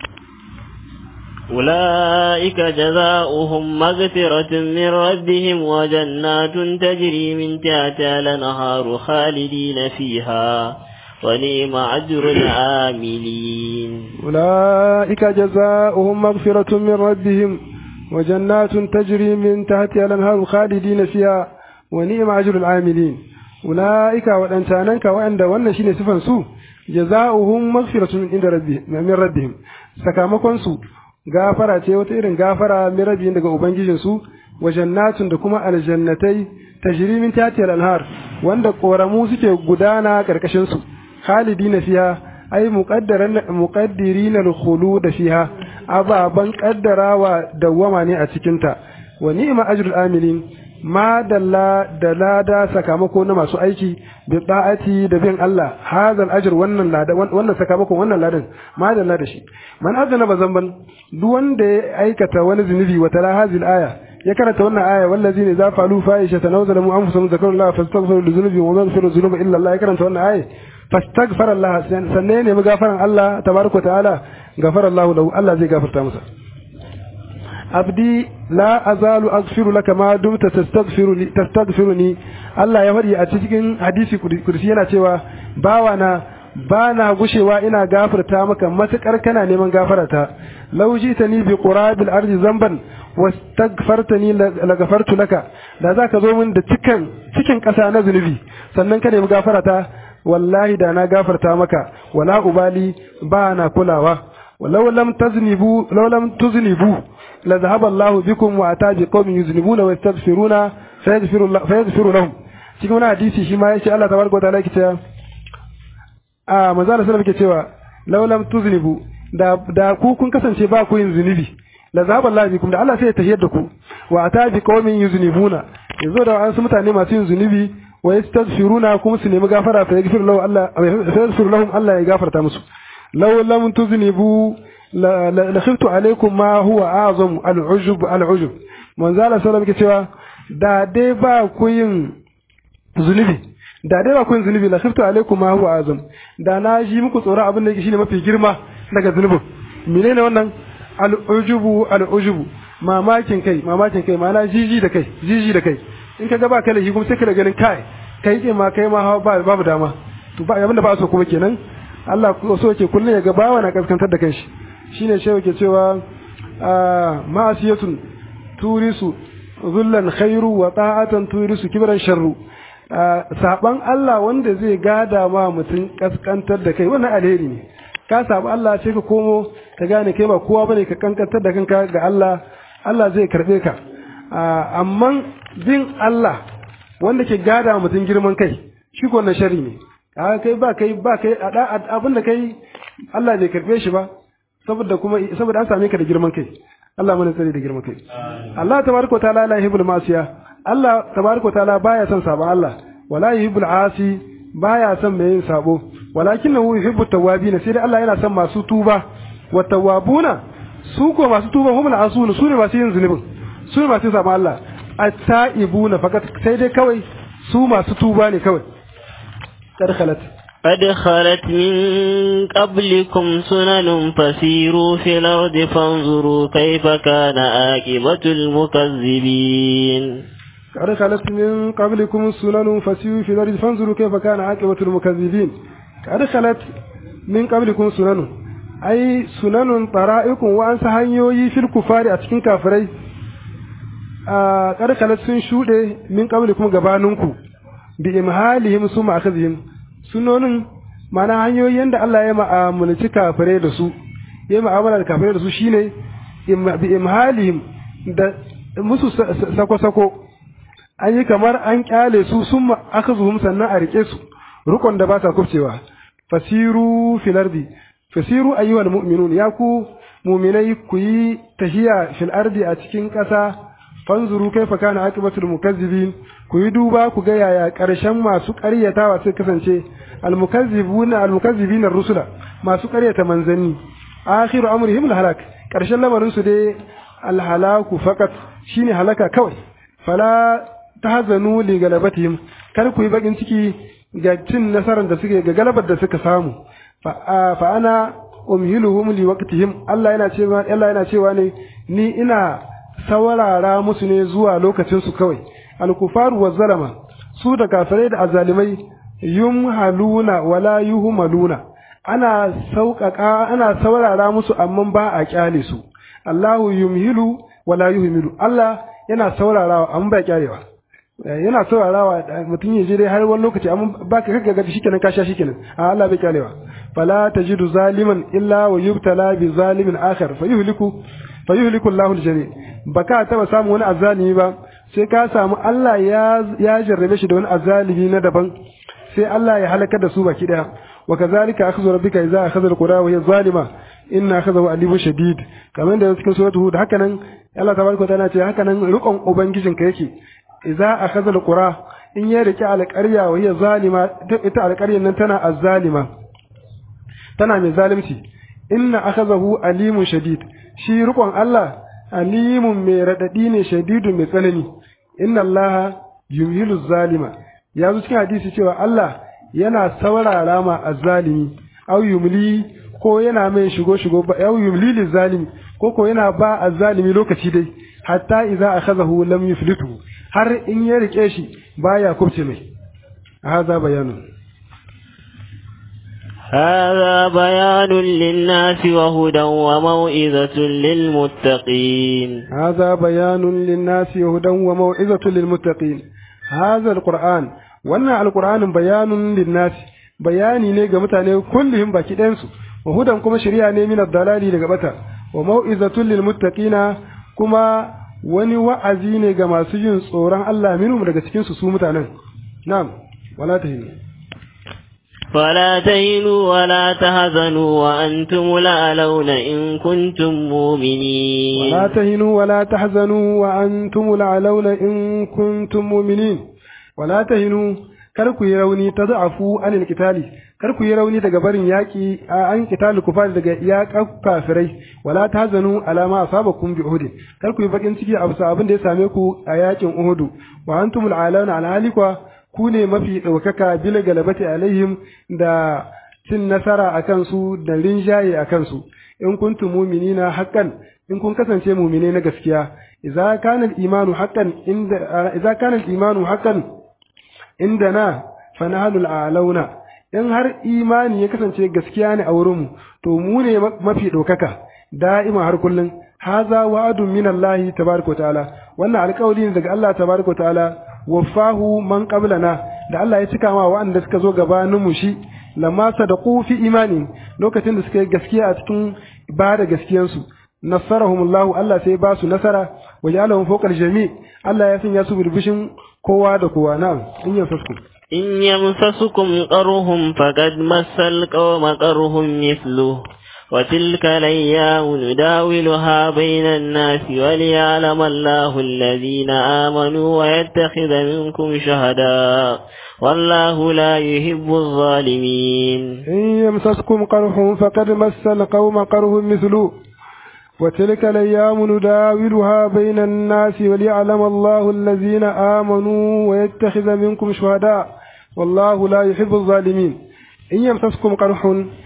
أولئك جزاؤهم مغفرة من ربهم وجنات تجري من تحتها الأنهار خالدين فيها ونعم أجر العاملين أولئك جزاؤهم مغفرة من ربهم وجنات تجري من تحتها الأنهار خالدين فيها ونعم أجر العاملين أولئك وأنتانك وأن وأن شين سفن سو جزاؤهم مغفرة من عند ربهم من ربهم سكامكم سو gafara ce wata irin gafara min rabbihin daga ubangijinsu wa jannatun da kuma aljannatai tajri min tatiyal anhar wanda koramu suke gudana karkashin su khalidina fiha ai muqaddaran muqaddirin al-khulud fiha ababan qaddarawa dawama ne a cikin ta wa ni'ma ajrul amilin ma dalla da lada sakamako na masu aiki bi da'ati da bin Allah hadal ajr wannan lada wannan sakamakon wannan ladan ma dalla da shi man azana bazamban duk wanda ya aikata wani zunubi wa tala hazil aya ya karanta wannan aya wallazi ne za falu fahisha tanawzalu anfusahum zakarullah fastaghfiru li dhunubihim wa ma yaghfiru dhunuba illa Allah ya karanta wannan aya fastaghfara Allah sanne ne mu gafaran Allah tabaraka ta'ala gafara Allah lahu Allah zai gafarta masa abdi la azalu aghfiru laka ma dumta tastaghfiru tastaghfiruni Allah ya faɗi a cikin hadisi kursi yana cewa bawana ba na gushewa ina gafarta maka matukar kana neman gafarata law jitani bi qurabil ardi zamban wastaghfartani la gafartu laka da zaka zo min da cikin cikin ƙasa na zunubi sannan ka nemi gafarata wallahi da na gafarta maka wala ubali ba na kulawa ولو لم تذنبوا لو لم تذنبوا لذهب الله بكم واتى بقوم يذنبون ويستغفرون فيغفر الله فيغفر لهم cikin wani hadisi shi ma yace Allah tabaraka wa ta'ala yake cewa a manzo Allah sallallahu alaihi cewa law lam tuznibu da da ku kun kasance ba ku yin zunubi la zaba Allah bikum da Allah sai ya tahiyar da ku wa ata bi qaumin yuznibuna yazo da wasu mutane masu yin zunubi wa yastaghfiruna kuma su nemi gafara fa yaghfir lahu Allah fa yaghfir lahum Allah ya gafarta musu لو لم تذنبوا لخفت عليكم ما هو أعظم العجب العجب من زال سلام كتوا da dai ba ku yin zunubi da dai ba ku yin zunubi la khiftu alaikum ma huwa azam da na ji muku tsoron abin da yake shine mafi girma daga zunubin menene wannan al ujubu al ujubu mamakin kai mamakin kai ma'ana jiji da kai jiji da kai in ka ga ba kai kuma sai ka da ganin kai kai ke ma kai ma babu dama to ba abin da ba so kuma kenan Allah so yake kullum ya ga bawa na kaskantar da kanshi shine shi yake cewa ma'asiyatun turisu zullan khairu wa ta'atan turisu kibran sharru saban Allah wanda zai gada ma mutum kaskantar da kai wannan alheri ne ka saba Allah sai ka komo ka gane kai ba kowa bane ka kankantar da kanka ga Allah Allah zai karbe ka amma bin Allah wanda ke gada mutum girman kai shi ko na shari ne a kai ba kai ba kai abin da kai Allah bai karbe shi ba saboda kuma saboda an same ka da girman kai Allah mana tsare da girman kai Allah tabaraka ta'ala la yuhibbul masiya Allah tabaraka ta'ala baya son sabon Allah wala yuhibbul asi baya son mai yin sabo walakinahu yuhibbut tawwabin sai dai Allah yana son masu tuba wa tawwabuna su ko masu tuba humul asun su ne masu yin zunubin su ne masu sabon Allah at-taibuna fakat sai dai kawai su masu tuba ne kawai قد خلت قد خلت من قبلكم سنن فسيروا في الأرض فانظروا كيف كان عاقبة المكذبين قد خلت من قبلكم سنن فسيروا في الأرض فانظروا كيف كان عاقبة المكذبين قد خلت من قبلكم سنن أي سنن طرائق وأنس هنيوي في الكفار أتكين كافري قد خلت سن شودة من قبلكم غبانونكم bi imhalihim su ma'akhazihim sunonin mana hanyoyin da Allah ya ma'amulci kafirai da su ya ma'amala da kafirai da su shine bi imhalihim da musu sako-sako an yi kamar an kyale su sun ma'akhazuhum sannan a rike su rukon da ba sa kufcewa fasiru fil ardi fasiru ayyuhal mu'minun ya ku mu'minai ku yi tahiya fil ardi a cikin ƙasa fanzuru kaifa kana aqibatul mukazzibin ku yi duba ku ga yaya ƙarshen masu ƙaryatawa suka kasance almukazzibuna almukazzibina rusula masu ƙaryata manzanni akhiru amrihim alhalak ƙarshen lamarin su dai alhalaku faqat shine halaka kawai fala tahzanu li galabatihim kar ku yi bakin ciki ga cin nasarar da suke ga galabar da suka samu fa ana umhiluhum li waqtihim Allah yana cewa Allah yana cewa ne ni ina saurara musu ne zuwa lokacin su kawai alkufaru wa zalama su da kafirai da azalimai yumhaluna wala yuhmaluna ana sauƙaƙa ana saurara musu amma ba a kyale su Allahu yumhilu wala yuhmilu Allah yana saurarawa amma ba kyalewa yana saurarawa mutum ya je dai har wani lokaci amma ba ka kaga gaji shikenan ka sha shikenan a Allah bai kyalewa fala tajidu zaliman illa wa yubtala bi zalimin akhar fayuhliku fayuhliku Allahu al-jami baka taba samu wani azalimi ba sai ka samu Allah ya ya jarrabe shi da wani azalimi na daban sai Allah ya halakar da su baki daya wa kazalika akhdhu rabbika idza akhadha alqura wa hiya zalima inna akhadhahu alimun shadid kamar da cikin suratul hud haka nan Allah tabaraka ta'ala ce haka nan rukun ubangijinka yake idza akhadha alqura in ya rike alqarya wa hiya zalima ita alqaryan nan tana azzalima tana mai zalunci inna akhadhahu alimun shadid shi rukun Allah alimun mai radadi ne shadidun mai tsanani inna Allah yumhilu zalima ya zo cikin hadisi cewa Allah yana saurara ma azzalimi au yumli ko yana mai shigo shigo ba au yumli lizalimi ko ko yana ba azzalimi lokaci dai hatta idza akhadahu lam yuflitu har in ya rike shi baya kubce mai hadha bayanun هذا بيان للناس وهدى وموئذة للمتقين هذا بيان للناس وهدى وموعظة للمتقين هذا القرآن wannan alqur'anin bayanun linnas bayani ne ga mutane kullum baki ɗayansu wa hudan kuma shari'a ne min dalali daga bata wa mau'izatul lil muttaqina kuma wani wa'azi ne ga masu yin tsoron Allah minhum daga cikin su su mutanen na'am wala tahinu فلا تهنوا ولا تهزنوا وأنتم الأعلون إن كنتم مؤمنين ولا تهنوا ولا تحزنوا وأنتم الأعلون إن كنتم مؤمنين ولا تهنوا kar ku yi rauni ta za'afu anil kitali kar ku yi rauni daga barin yaki an kitali kufar daga yaƙa kafirai wala tahzanu alama asabakum bi uhud kar ku yi bakin ciki a bisa abin da ya same ku a yakin uhud wa antumul alana alhalikwa ku ne mafi ɗaukaka bil galabati alaihim da cin nasara a kansu da rinjaye a kansu in kuntum mu'minina haqqan in kun kasance mu'mine na gaskiya idza kana al-imanu haqqan inda idza kana al-imanu haqqan indana fa nahnu al-a'launa in har imani ya kasance gaskiya ne a wurinmu to mu ne mafi ɗaukaka da'ima har kullum haza wa'adun min Allah tabaraka ta'ala wannan alƙawari ne daga Allah tabaraka ta'ala wafahu man qablana da Allah ya cika ma waɗanda suka zo gabanin mu shi lamma sadaqu fi imani lokacin da suka yi gaskiya a cikin ba da gaskiyansu nasarahumullahu Allah sai ba su nasara wa ja'alahum fawqa jami Allah ya sanya su birbishin kowa da kowa na'am in yamsaskum إن يمسسكم قرهم فقد مس القوم قرهم مثله وتلك الأيام نداولها بين الناس وليعلم الله الذين آمنوا ويتخذ منكم شهداء والله لا يحب الظالمين إن يمسسكم قرح فقد مس القوم قرح مثله وتلك الأيام نداولها بين الناس وليعلم الله الذين آمنوا ويتخذ منكم شهداء والله لا يحب الظالمين إن يمسسكم قرح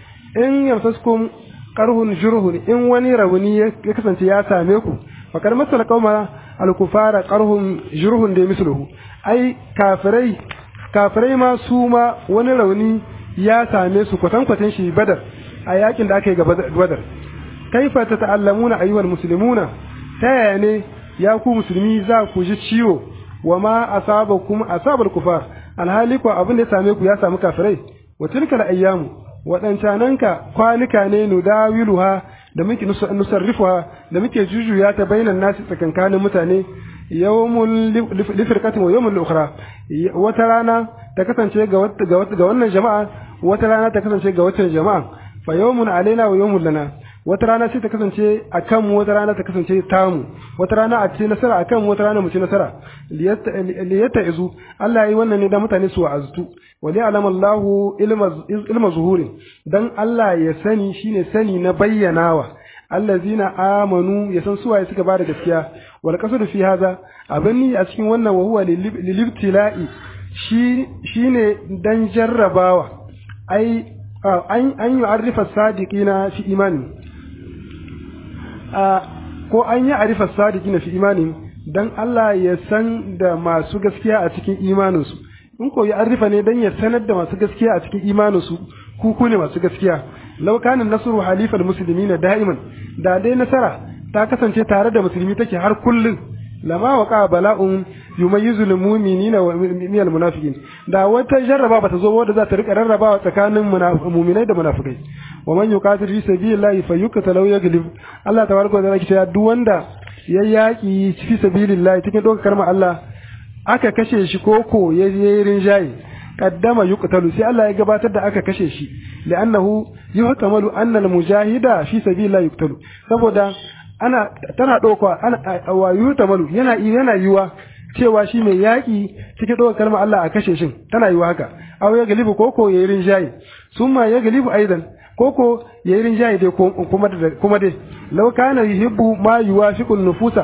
إن يمسسكم قرح جره إن وني روني يكسنت يا ساميكم فقد مثل قوم الكفار قرح جره دي مثله أي كافري كافري ما سوما وني روني ya same su kwatankwatan shi badar a yakin da aka yi ga badar kaifa ta ta'allamuna ayyuhal muslimuna ta yaya ne ya ku musulmi za ku ji ciwo wa ma asabakum asabal kufar alhali ko abin da ya same ku ya samu kafirai wa tilkal ayyamu wadancananka kwanuka ne nudawiluha da muke nusarrifuha da muke jujuya ta bainan nasi tsakankanin mutane yawmul lifirqatin wa yawmul ukhra wata rana ta kasance ga ga wannan jama'a wata rana ta kasance ga wata jama'a fa yawmun alaina wa yawmun lana wata rana sai ta kasance a kanmu wata rana ta kasance tamu wata rana a ce nasara a kanmu wata rana mu ci nasara liyatta izu Allah ya yi wannan ne da mutane su wa'azutu wa li alama Allahu ilma zuhurin dan Allah ya sani shine sani na bayyanawa allazina amanu ya san suwaye suka bada gaskiya wal qasdu fi hadha abin a cikin wannan wa huwa lilibtila'i shi shine dan jarrabawa ai an an yu'arrifa sadiqina fi imani ko an yi arifar sadiki na fi imanin don Allah ya san da masu gaskiya a cikin imaninsu in ko ya arifa ne don ya sanar da masu gaskiya a cikin imaninsu ku ku ne masu gaskiya laukanin nasru halifal musulmi na da'iman da dai nasara ta kasance tare da musulmi take har kullum lama waqa bala'un yumayyizu lil mu'minina wa minal munafiqin da wata jarraba bata zo wadda za ta rika rarrabawa tsakanin mu'minai da munafikai wa man yuqatil fi sabilillahi fayuqtalu yaglib Allah tabaraka wa ta'ala kice duk wanda ya yaki fi sabilillahi cikin dokar kalmar Allah aka kashe shi koko ya yi rinjaye qaddama yuqtalu sai Allah ya gabatar da aka kashe shi li'annahu yuhtamalu anna al-mujahida fi sabilillah yuqtalu saboda ana tana dauka ana wa yuhtamalu yana yana yiwa cewa shi mai yaki cikin dauka kalmar Allah a kashe shin tana yiwa haka aw ya galibu koko yayin rinjayi summa ya galibu aidan koko yayin rinjayi dai kuma kuma dai law kana yuhibbu ma yuwafiqu nufusa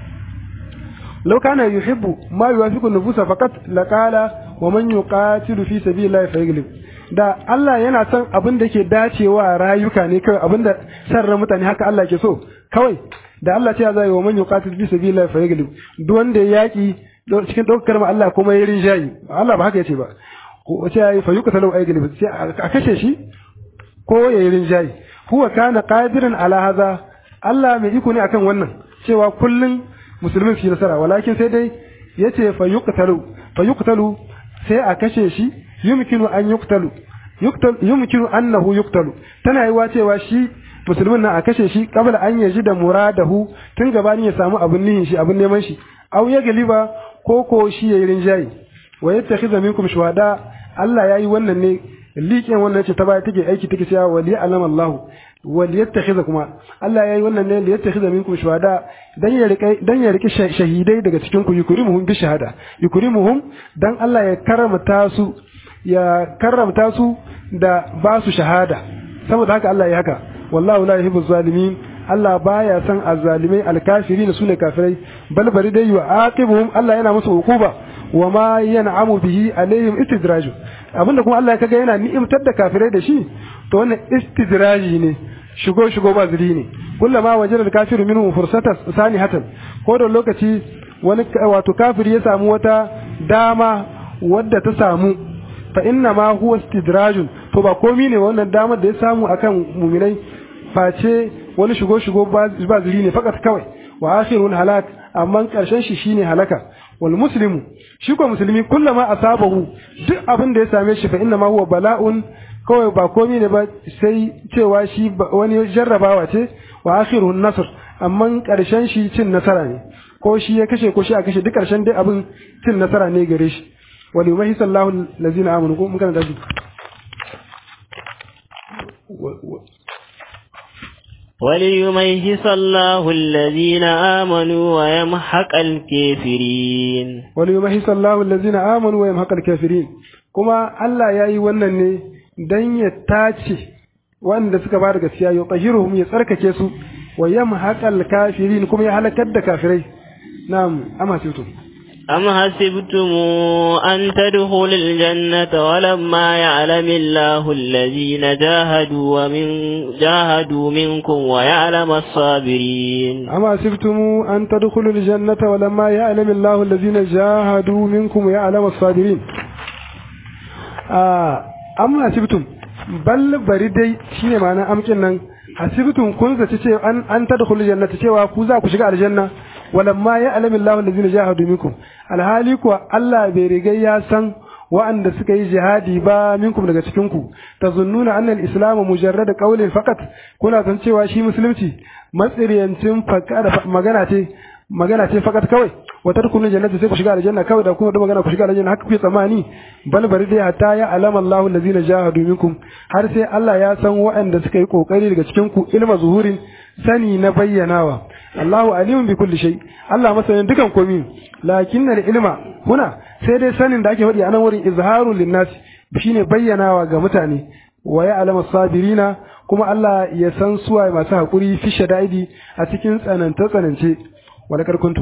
law kana yuhibbu ma yuwafiqu nufusa faqat laqala wa man yuqatilu fi sabilillahi fayaglib da Allah yana son abin da ke dacewa rayuka ne kawai abin da sarra mutane haka Allah ke so kawai da Allah ce zai wa man yuqatilu fi sabilillahi fayaglib duk wanda ya yaki cikin daukar ma Allah kuma ya rinjayi Allah ba haka yace ba ko ce yayi fa yuqtalu ayglib sai a kashe shi ko ya yi rinjayi huwa kana qadiran ala hadha Allah mai iko ne akan wannan cewa kullun musulmin su nasara walakin sai dai yace fa yuqtalu fa yuqtalu sai a kashe shi yumkinu an yuqtalu yuqtal yumkinu annahu yuqtalu tana yiwa cewa shi musulmin nan a kashe shi kabla an yaji da muradahu tun gabani ya samu abun nihin shi abun neman shi aw ya galiba ko ko shi yayi rinjayi wa yattakhidha minkum shuhada Allah yayi wannan ne liƙin wannan ce ta baya take aiki take cewa wali alam Allah wali yattakhidha kuma Allah yayi wannan ne yattakhidha minkum shuhada dan ya rike dan ya rike shahidai daga cikin ku yukrimuhum bi shahada yukrimuhum dan Allah ya karamta su ya karamta su da ba su shahada saboda haka Allah ya haka wallahu la yuhibbu zalimin Allah baya san azzalimai alkafirin sune kafirai bal bari dai wa aqibuhum Allah yana musu hukuba wa ma yan'amu bihi alaihim istidraju abinda kuma Allah kaga yana ni'imtar da kafirai da shi to wannan istidraji ne shigo shigo ba zuri ne kullama wajada al-kafiru minhu fursata sanihatan ko da lokaci wani wato kafiri ya samu wata dama wadda ta samu fa inna ma huwa istidrajun to ba komi ne wannan damar da ya samu akan muminai face wani shigo shigo ba zuri ne fakat kawai wa akhirun halak amma karshen shi shine halaka wal muslimu shi ko musulmi kullama asabahu duk abin da ya same shi fa inna ma huwa bala'un kawai ba komai ne ba sai cewa shi wani jarrabawa ce wa akhirun nasr amma karshen shi cin nasara ne ko shi ya kashe ko shi a kashe duk karshen dai abin cin nasara ne gare shi wal yumahi sallahu allazina amanu ko mun kana da وليميز الله الذين آمنوا ويمحق الكافرين وليميز الله الذين آمنوا ويمحق الكافرين كما الله يأي ونن dan ya tace wanda suka ba da gaskiya ya tahiruhum ya tsarkake su wa yamhaqal kafirin kuma ya halakar da kafirai na'am amma sai أم حسبتم أن تدخلوا الجنة ولما يعلم الله الذين جاهدوا ومن جاهدوا منكم ويعلم الصابرين أم حسبتم أن تدخلوا الجنة ولما يعلم الله الذين جاهدوا منكم ويعلم الصابرين آه أم حسبتم بل بريدي شيء معنى أمكن نن حسبتم كن zaci an an tadkhulu jannata cewa ku za ku shiga aljanna walamma ya alamin Allah allazina jahadu minkum alhali kuwa Allah bai riga ya san wa'anda suka yi jihadi ba minkum daga cikin ku tazunnuna anna al-islamu mujarrad qawlin faqat kuna san cewa shi musulunci matsiriyancin magana ce magana ce fakat kawai wa tadkhulun jannata sai ku shiga aljanna kawai da kuma da magana ku shiga aljanna haka kuke tsammani bal bari dai hatta ya alama Allahu allazina jahadu minkum har sai Allah ya san waɗanda suka yi kokari daga cikin ku ilma zuhurin sani na bayyanawa Allahu alimun bi kulli shay Allah masanin dukan komai lakinna ilma huna sai dai sanin da ake faɗi a nan wurin izharu linnas shine bayyanawa ga mutane wa ya alama sabirina kuma Allah ya san suwaye masu haƙuri fi shada'idi a cikin tsananta tsanance ولقد كنتم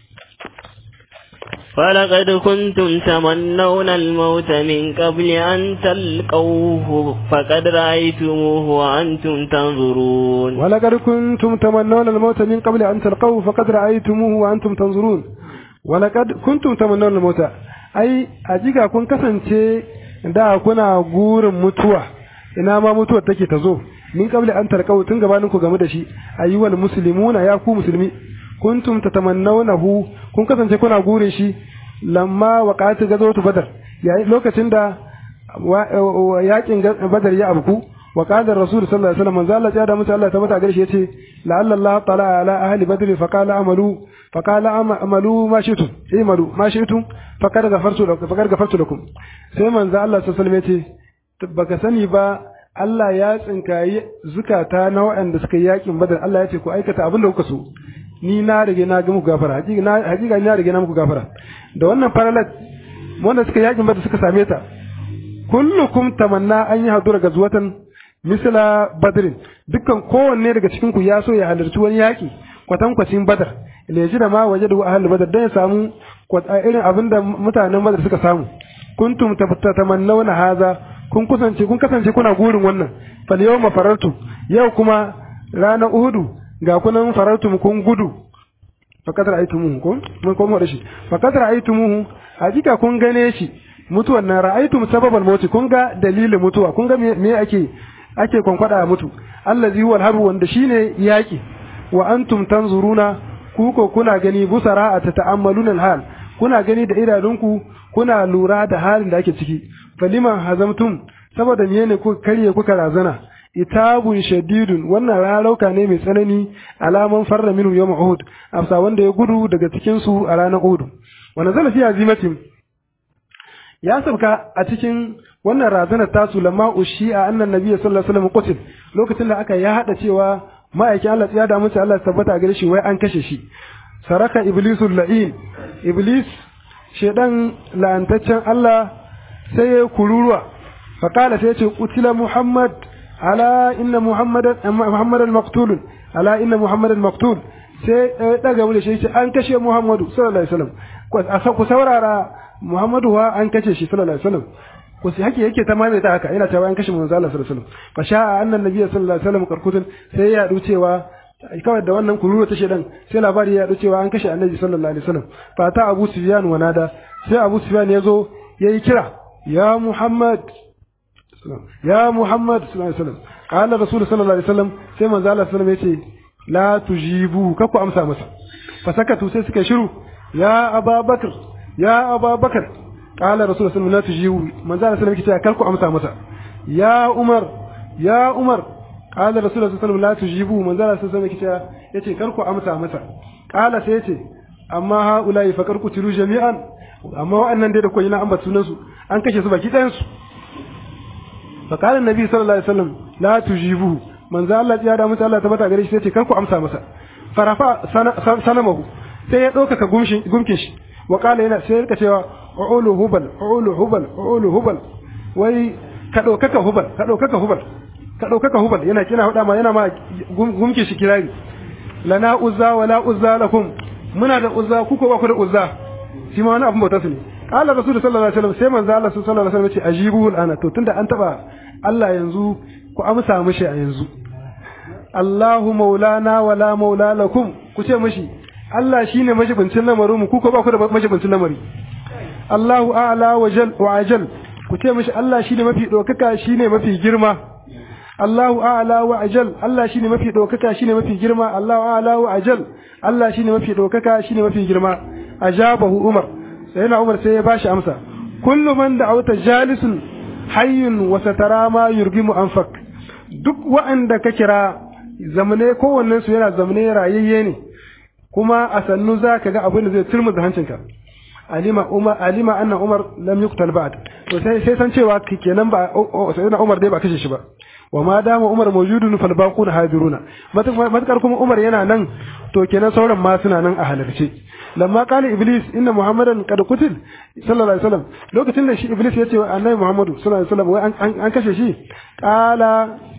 فلقد كنتم تمنون الموت من قبل أن تلقوه فقد رأيتموه وأنتم تنظرون ولقد كنتم تمنون الموت من قبل أن تلقوه فقد رأيتموه وأنتم تنظرون ولقد كنتم تمنون الموت أي أجيكا كن كسنتي da kuna gurin mutuwa ina ma mutuwar take ta zo min qabli an tarqau tun gabanin ku game da shi ayyuhal muslimuna ya ku musulmi kuntum tatamannawnahu kun kasance kuna gurin shi lamma waqati gazawatu badar yayin lokacin da yakin badar ya abku wa qala rasul sallallahu alaihi wasallam manzo Allah ya da mutu Allah tabbata gare shi yace la'alla Allah tala ala ahli badr fa qala amalu fa qala amalu ma shi'tum imalu ma shi'tum faqad ghafartu lakum faqad ghafartu lakum sai manzo Allah sallallahu alaihi wasallam yace baka sani ba Allah ya tsinkayi zukata na waɗanda suka yi yakin badar Allah ya ce ku aikata abin da kuka so ni na rage na ga muku gafara hakika na hakika na rage na muku gafara da wannan faralat wanda suka yakin badar suka same ta kullukum tamanna an yi hadura ga zuwatan misla badrin dukkan kowanne daga cikin ku ya so ya halarci wani yaki kwatankwacin badar ne ji da ma waje da ahli badar dan ya samu irin abin da mutanen badar suka samu kuntum tamannawna haza kun kusance kun kasance kuna gurin wannan fal yawma farartu yau kuma ranar uhudu ga kunan farartum kun gudu fakat ra'aytumuhu ko mun komo da shi fakat ra'aytumuhu hakika kun gane shi mutuwan nan ra'aytum sababal mauti kun ga dalilin mutuwa kun ga me ake ake kwankwada mutu allazi huwa alharbu wanda shine yaki wa antum tanzuruna ku ko kuna gani busara a tata'ammaluna alhal kuna gani da idanunku kuna lura da halin da ake ciki faliman hazamtum saboda miye ne kuka karye kuka razana itabun shadidun wannan rarauka ne mai tsanani alaman farra minhu yawm uhud afsa wanda ya gudu daga cikin su a ranar uhud wa nazala fi azimatin ya sabka a cikin wannan razanar tasu lamma ushi'a annan nabiyyi sallallahu alaihi wasallam qutil lokacin da aka ya hada cewa ma'aikin Allah ya da musu Allah tabbata gare shi wai an kashe shi saraka iblisul la'in iblis shedan la'antaccen Allah sai ya kururuwa faqala sai ya ce qutila muhammad ala inna muhammadan muhammadan maqtulun ala inna muhammadan maqtul sai ya daga mu da shi an kashe muhammadu sallallahu alaihi wasallam ku saurara muhammadu wa an kashe shi sallallahu alaihi wasallam ku sai hake yake ta maimaita haka yana cewa an kashe manzo Allah sallallahu alaihi wasallam fa sha'a anna nabiyyi sallallahu alaihi wasallam karkutun sai ya yadu cewa kawai da wannan kururu ta shedan sai labari ya yadu cewa an kashe annabi sallallahu alaihi wasallam fa ta abu sufyan wa nada sai abu sufyan ya zo yayi kira ya muhammad ya muhammad sallallahu alaihi wasallam qala rasul sallallahu alaihi wasallam sai manzo Allah sallallahu alaihi wasallam yace la tujibu kaku amsa masa fa sakatu sai suka shiru ya ababakar ya ababakar qala rasul sallallahu alaihi wasallam la tujibu manzo Allah sallallahu alaihi wasallam yace karku amsa masa ya umar ya umar qala rasul sallallahu alaihi wasallam la tujibu manzo Allah sallallahu alaihi wasallam yace karku amsa masa qala sai yace amma haula'i fa karku tiru jami'an amma wa'annan dai da koyi na ambata sunan su an kashe su baki ɗayan su fa qala annabi sallallahu alaihi wasallam la tujibu manzo Allah ya da mutu Allah tabbata gare shi sai ce karku amsa masa farafa sanamahu sai ya ɗaukaka gumkin shi wa qala yana sai ya rika cewa ulu hubal ulu hubal ulu hubal wai ka ɗaukaka hubal ka ɗaukaka hubal ka ɗaukaka hubal yana kina faɗa ma yana ma gumkin shi kirari lana uzza wa la uzza lakum muna da uzza ku ko ba ku da uzza shi ma wani abin bauta su ne qala rasul sallallahu alaihi wasallam sai manzo Allah sallallahu alaihi wasallam ya ce ajibu al'ana to tunda an taba Allah yanzu ku amsa mishi a yanzu Allahu maulana wa la maula lakum ku ce mishi Allah shine majibincin lamarin mu ku ko ba ku da majibincin lamari Allahu a'la wa jal wa ajal ku ce mishi Allah shine mafi dokaka shine mafi girma Allahu a'la wa ajal Allah shine mafi dokaka shine mafi girma Allahu a'la wa ajal Allah shine mafi dokaka shine mafi girma ajabahu Umar sai na Umar sai ya bashi amsa kullu man da'awta jalisun hayyun wa satara ma yurgimu anfak duk wa'anda ka kira zamane kowannen su yana zamane rayayye ne kuma a sannu za ka ga abin da zai turmu da hancinka alima umar alima anna umar lam yuqtal ba'd to sai sai san cewa kenan ba sayyidina umar dai ba kashe shi ba wa ma dama umar mawjudun fal baquna hadiruna matakar kuma umar yana nan to kenan sauran ma suna nan a halarce lamma qala iblis inna muhammadan qad qutil sallallahu alaihi wasallam lokacin da shi iblis ya ce wa annabi muhammadu sallallahu alaihi wasallam wai an kashe shi qala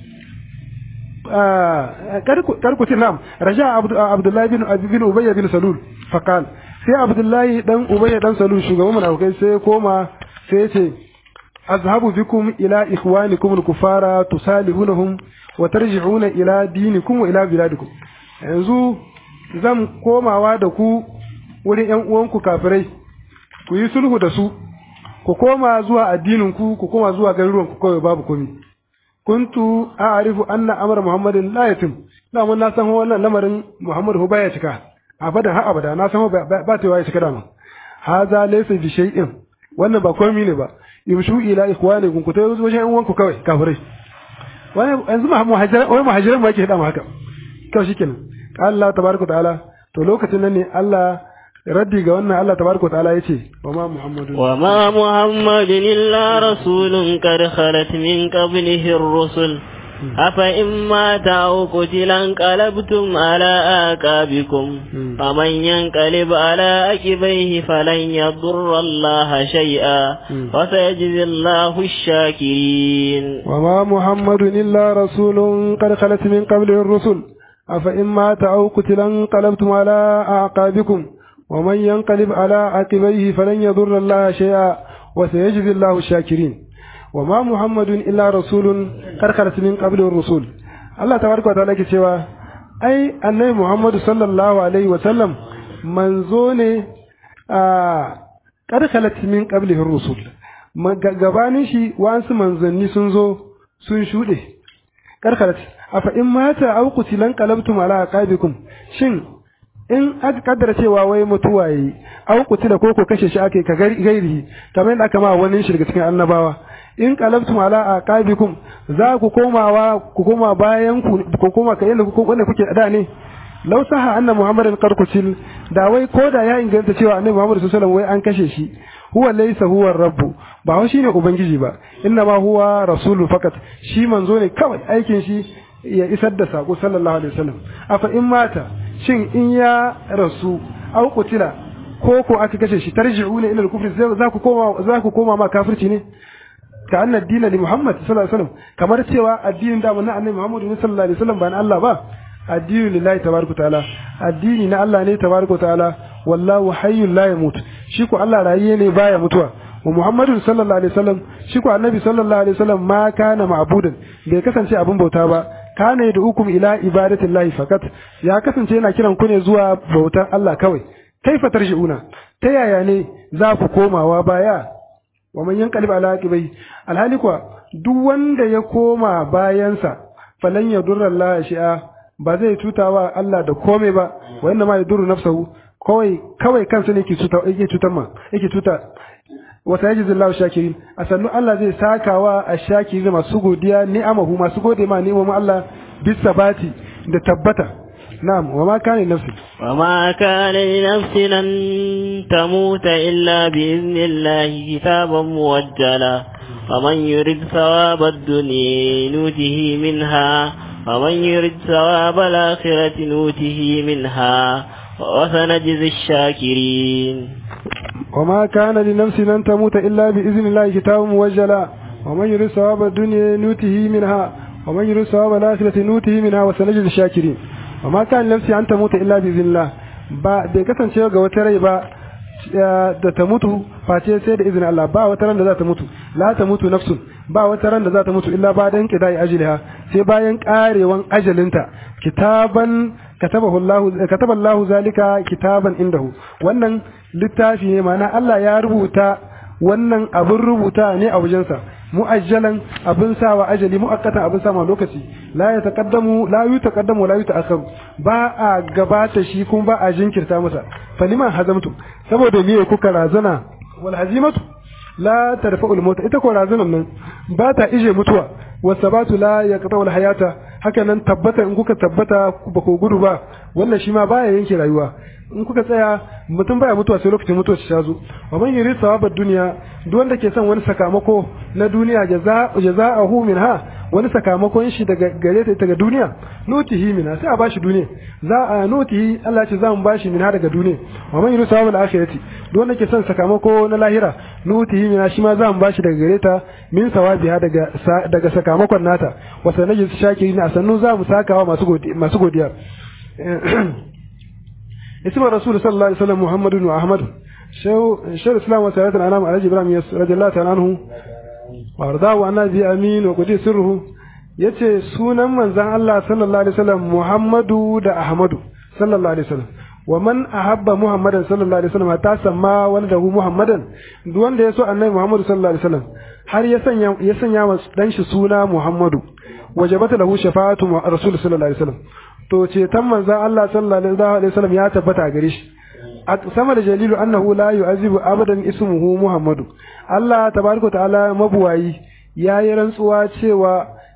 karkuti nam raja abdullahi bin bin ubayy bin salul faqal sai abdullahi dan ubayy dan salul shugaban munafikai sai koma sai ce azhabu bikum ila ikhwanikum al-kufara tusalihunhum wa tarji'una ila dinikum wa ila biladikum yanzu zan komawa da ku wurin ƴan uwanku kafirai ku yi sulhu da su ku koma zuwa addinin ku ku koma zuwa garuruwan ku kawai babu komai kuntu a'rifu anna amra muhammadin la yatim da mun na san wannan lamarin muhammad ho baya cika abadan har abada na san ba ta ya cika da mun haza laysa bi shay'in wannan ba komai ne ba yumshu ila ikhwanikum ku tayo wajen yan uwanku kawai kafirai wai yanzu muhajiran wai muhajiran ba yake hada mu haka kawai shikenan Allah tabaraka ta'ala to lokacin nan ne Allah raddi ga wannan Allah tabaraka ta'ala yace wa ma muhammadun wa ma muhammadun illa rasulun qad khalat min qablihi ar-rusul afa in mata aw qutila qalabtum ala aqabikum faman yanqalib ala aqibaihi falan yadurra Allah shay'a wa sayajzi Allahu ash-shakirin wa ma muhammadun illa rasulun qad khalat min qablihi ar-rusul afa in mata aw qutila qalabtum ala aqabikum ومن ينقلب على عقبيه فلن يضر الله شيئا وسيجزي الله الشاكرين وما محمد إلا رسول قد خلت من قبل الرسول الله تبارك وتعالى cewa ai annabi Muhammad sallallahu alaihi wa sallam manzo ne a qad khalat min qablihi rusul gabanin shi wa'ansu manzanni sun zo sun shuɗe qad khalat afa in mata aw qutilan qalabtum ala aqabikum shin in aka kaddara cewa wai mutuwa yi au kutila ko ko kashe shi ake ka gairi kamar yadda aka ma wani shi daga cikin annabawa in qalabtum ala aqabikum za ku komawa ku koma bayan ku ku koma kai yadda ku wanda kuke da ne law saha anna muhammadan qad kutil da wai ko da ya inganta cewa annabi muhammad sallallahu alaihi wasallam wai an kashe shi huwa laysa huwa rabbu ba wai shine ubangiji ba inna ma huwa rasulun fakat shi manzo ne kawai aikin shi ya isar da sako sallallahu alaihi wasallam afa in mata shin in ya rasu au kutila ko ko aka kashe shi tarji'una ila al-kufr za ku koma za ku koma ma kafirci ne ka anna dina li Muhammad sallallahu alaihi wasallam kamar cewa addinin da mun annabi Muhammad sallallahu alaihi wasallam ba na Allah ba addini lillahi tabaraka taala addini na Allah ne tabaraka taala wallahu hayyul la yamut shi ko Allah rayiye ne baya mutuwa wa Muhammadu sallallahu alaihi wasallam shi ko annabi sallallahu alaihi wasallam ma kana ma'budan bai kasance abin bauta ba kana da hukum ila ibadatillahi fakat ya kasance yana kiran ku ne zuwa bautar Allah kawai kaifa tarji'una ta yaya ne za ku komawa baya wa man yanqalib ala aqibai alhali kuwa duk wanda ya koma bayansa falan yadurra Allah shi'a ba zai tutawa Allah da komai ba wa inna ma yadurru nafsahu kawai kawai kansa ne yake tuta yake tutar ma yake tuta wa sayajzi Allahu shakirin a sannu Allah zai sakawa a shakirin masu godiya ni'amahu masu gode ma ni'amahu Allah bisabati da tabbata na'am wa ma kana nafsi wa ma kana nafsi lan tamuta illa bi idnillahi kitaban muwajjala ومن يرد ثواب الدنيا نوته منها ومن يرد ثواب الآخرة نوته منها وسنجزي الشاكرين وما كان لنفس أن تموت إلا بإذن الله كتاب موجلا ومن يرد ثواب الدنيا نوته منها ومن يرد ثواب الآخرة نوته منها وسنجزي الشاكرين وما كان لنفس أن تموت إلا بإذن الله ba bai kasance ga wata rai ba da ta mutu face sai da izinin Allah ba wata ran da za ta mutu la ta mutu nafsun ba wata ran da za ta mutu illa ba dan kidai ajliha sai bayan karewan ajalinta kitaban katabahu Allah kataba Allah zalika kitaban indahu wannan littafi ne ma'ana Allah ya rubuta wannan abin rubuta ne a wajensa mu'ajjalan abin sawa ajali mu'akkatan abin sama lokaci la ya taqaddamu la yu taqaddamu la yu ta'akharu ba a gabata shi kuma ba a jinkirta masa faliman hazamtu saboda me kuka razana wal hazimatu la tarfa'u al mauta ita ko razanan nan ba ta ije mutuwa wasabatu la yaqta'u al hayata haka nan tabbata in kuka tabbata ba ku gudu ba wannan shi ma baya yanke rayuwa in kuka tsaya mutum baya mutuwa sai lokacin mutuwa ta zo wa man yuri sawabar duniya duk wanda ke son wani sakamako na duniya jaza'ahu minha wani sakamakon shi daga gare ta daga duniya nutihi minha sai a bashi duniya za a nutihi Allah ce za mu bashi minha daga duniya wa man yuri sawabal akhirati duk wanda ke son sakamako na lahira nutihi minha shi ma za mu bashi daga gare ta min sawabiha daga daga sakamakon nata wa sanaji shakirin a sannu za mu sakawa masu godiya masu godiya اسم الرسول صلى الله عليه وسلم محمد وأحمد شو شو الإسلام وسيرة الأنام على إبراهيم رضي الله تعالى عنه وأرضاه أن أبي أمين وقدي سره yace sunan manzon Allah sallallahu alaihi wasallam Muhammadu da Ahmadu sallallahu alaihi wasallam wa man ahabba Muhammadan sallallahu alaihi wasallam ta samma waladahu Muhammadan duk wanda ya so annabi Muhammadu sallallahu alaihi wasallam har ya sanya ya sanya wa dan shi suna Muhammadu wajabata lahu shafa'atu rasul sallallahu alaihi wasallam to ceton manzan Allah sallallahu alaihi wasallam ya tabbata gare shi sama da jalilu annahu la yu'azibu abadan ismuhu Muhammadu Allah tabaraka ta'ala mabuwayi yayi rantsuwa cewa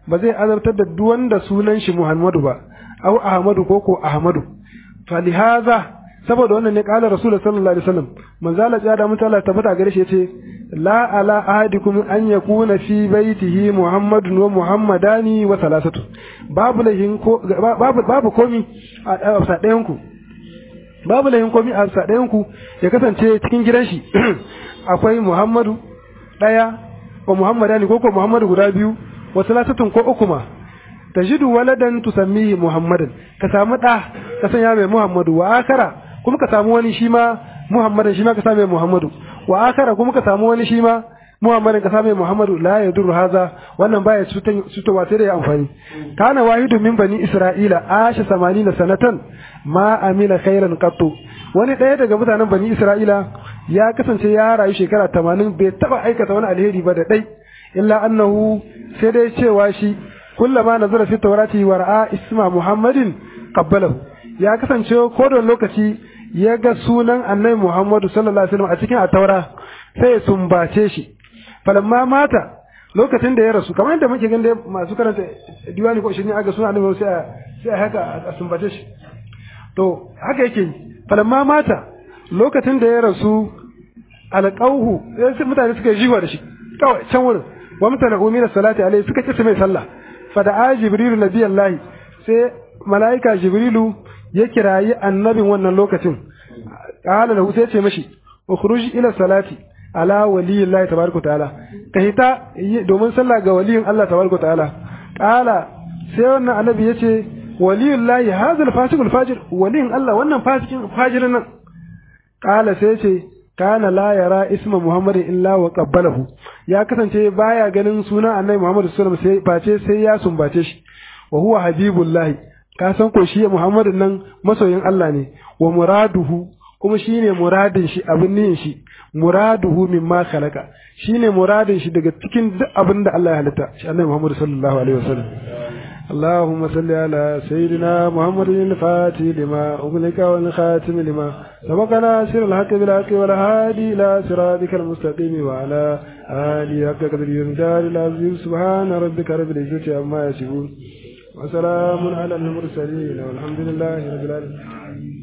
ba zai azabtar da duk wanda sunan shi Muhammadu ba au Ahmadu ko ko Ahmadu falihaza saboda wannan ne kala Rasulullah sallallahu alaihi wasallam manzo Allah ya da mutala tabbata gare shi yace la ala ahadikum an yakuna fi baitihi Muhammadun wa Muhammadani wa salasatu babu lahin ko babu babu komi a ɗayan ku babu lahin komi a ɗayan ku ya kasance cikin gidan shi akwai Muhammadu ɗaya wa Muhammadani ko ko Muhammadu guda biyu wa salasatun ko uku ma tajidu waladan tusammihi Muhammadan ka samu ɗa ka sanya mai Muhammadu wa akara kuma ka samu wani shi ma Muhammadan shi ma ka samu mai Muhammadu wa akara kuma ka samu wani shi ma Muhammadin ka samu mai Muhammadu la yadurru haza wannan baya cutowa sai da ya amfani kana wahidu min bani Isra'ila asha 80 sanatan ma amila khairan qattu wani ɗaya daga mutanen bani Isra'ila ya kasance ya rayu shekara 80 bai taba aikata wani alheri ba da dai illa annahu sai dai cewa shi kullama nazara fi tawrati wa ra'a isma Muhammadin qabbalahu ya kasance ko da lokaci ya ga sunan annabi Muhammadu sallallahu alaihi wasallam a cikin ataura sai ya sumbace shi falamma mata lokacin da ya rasu kamar yadda muke ganin masu karanta diwani ko shirin aga sunan annabi sai sai haka a sumbace shi to haka yake falamma mata lokacin da ya rasu alqauhu sai mutane suka jiwa da shi kawai can wurin wa mutane umira salati alaihi suka kisa mai sallah fada'a jibrilu nabiyallahi sai mala'ika jibrilu ya kirayi annabin wannan lokacin qala lahu sai ce mashi ukhruj ila salati ala waliyillahi tabaraka ta'ala ka hita domin sallah ga waliyin Allah tabaraka ta'ala qala sai wannan annabi yace waliyullahi hadha al-fasiqul fajir waliyin Allah wannan fasikin fajirin nan qala sai yace kana la yara isma muhammadin illa wa qabbalahu ya kasance baya ganin suna annabi muhammad sallallahu alaihi wasallam sai face sai ya sumbace shi wa huwa habibullahi ka san ko shi muhammadin nan masoyin Allah ne wa muraduhu kuma shine muradin shi abin niyin shi muraduhu mimma khalaqa shine muradin shi daga cikin duk abin da Allah ya halitta shi annabi muhammad sallallahu alaihi wasallam اللهم صل على سيدنا محمد الفاتح لما أغلق والخاتم لما سبق ناصر الحق بالحق والهادي إلى صراطك المستقيم وعلى آله حق قدر يمدار العظيم سبحان ربك رب العزة عما يصفون وسلام على المرسلين والحمد لله رب العالمين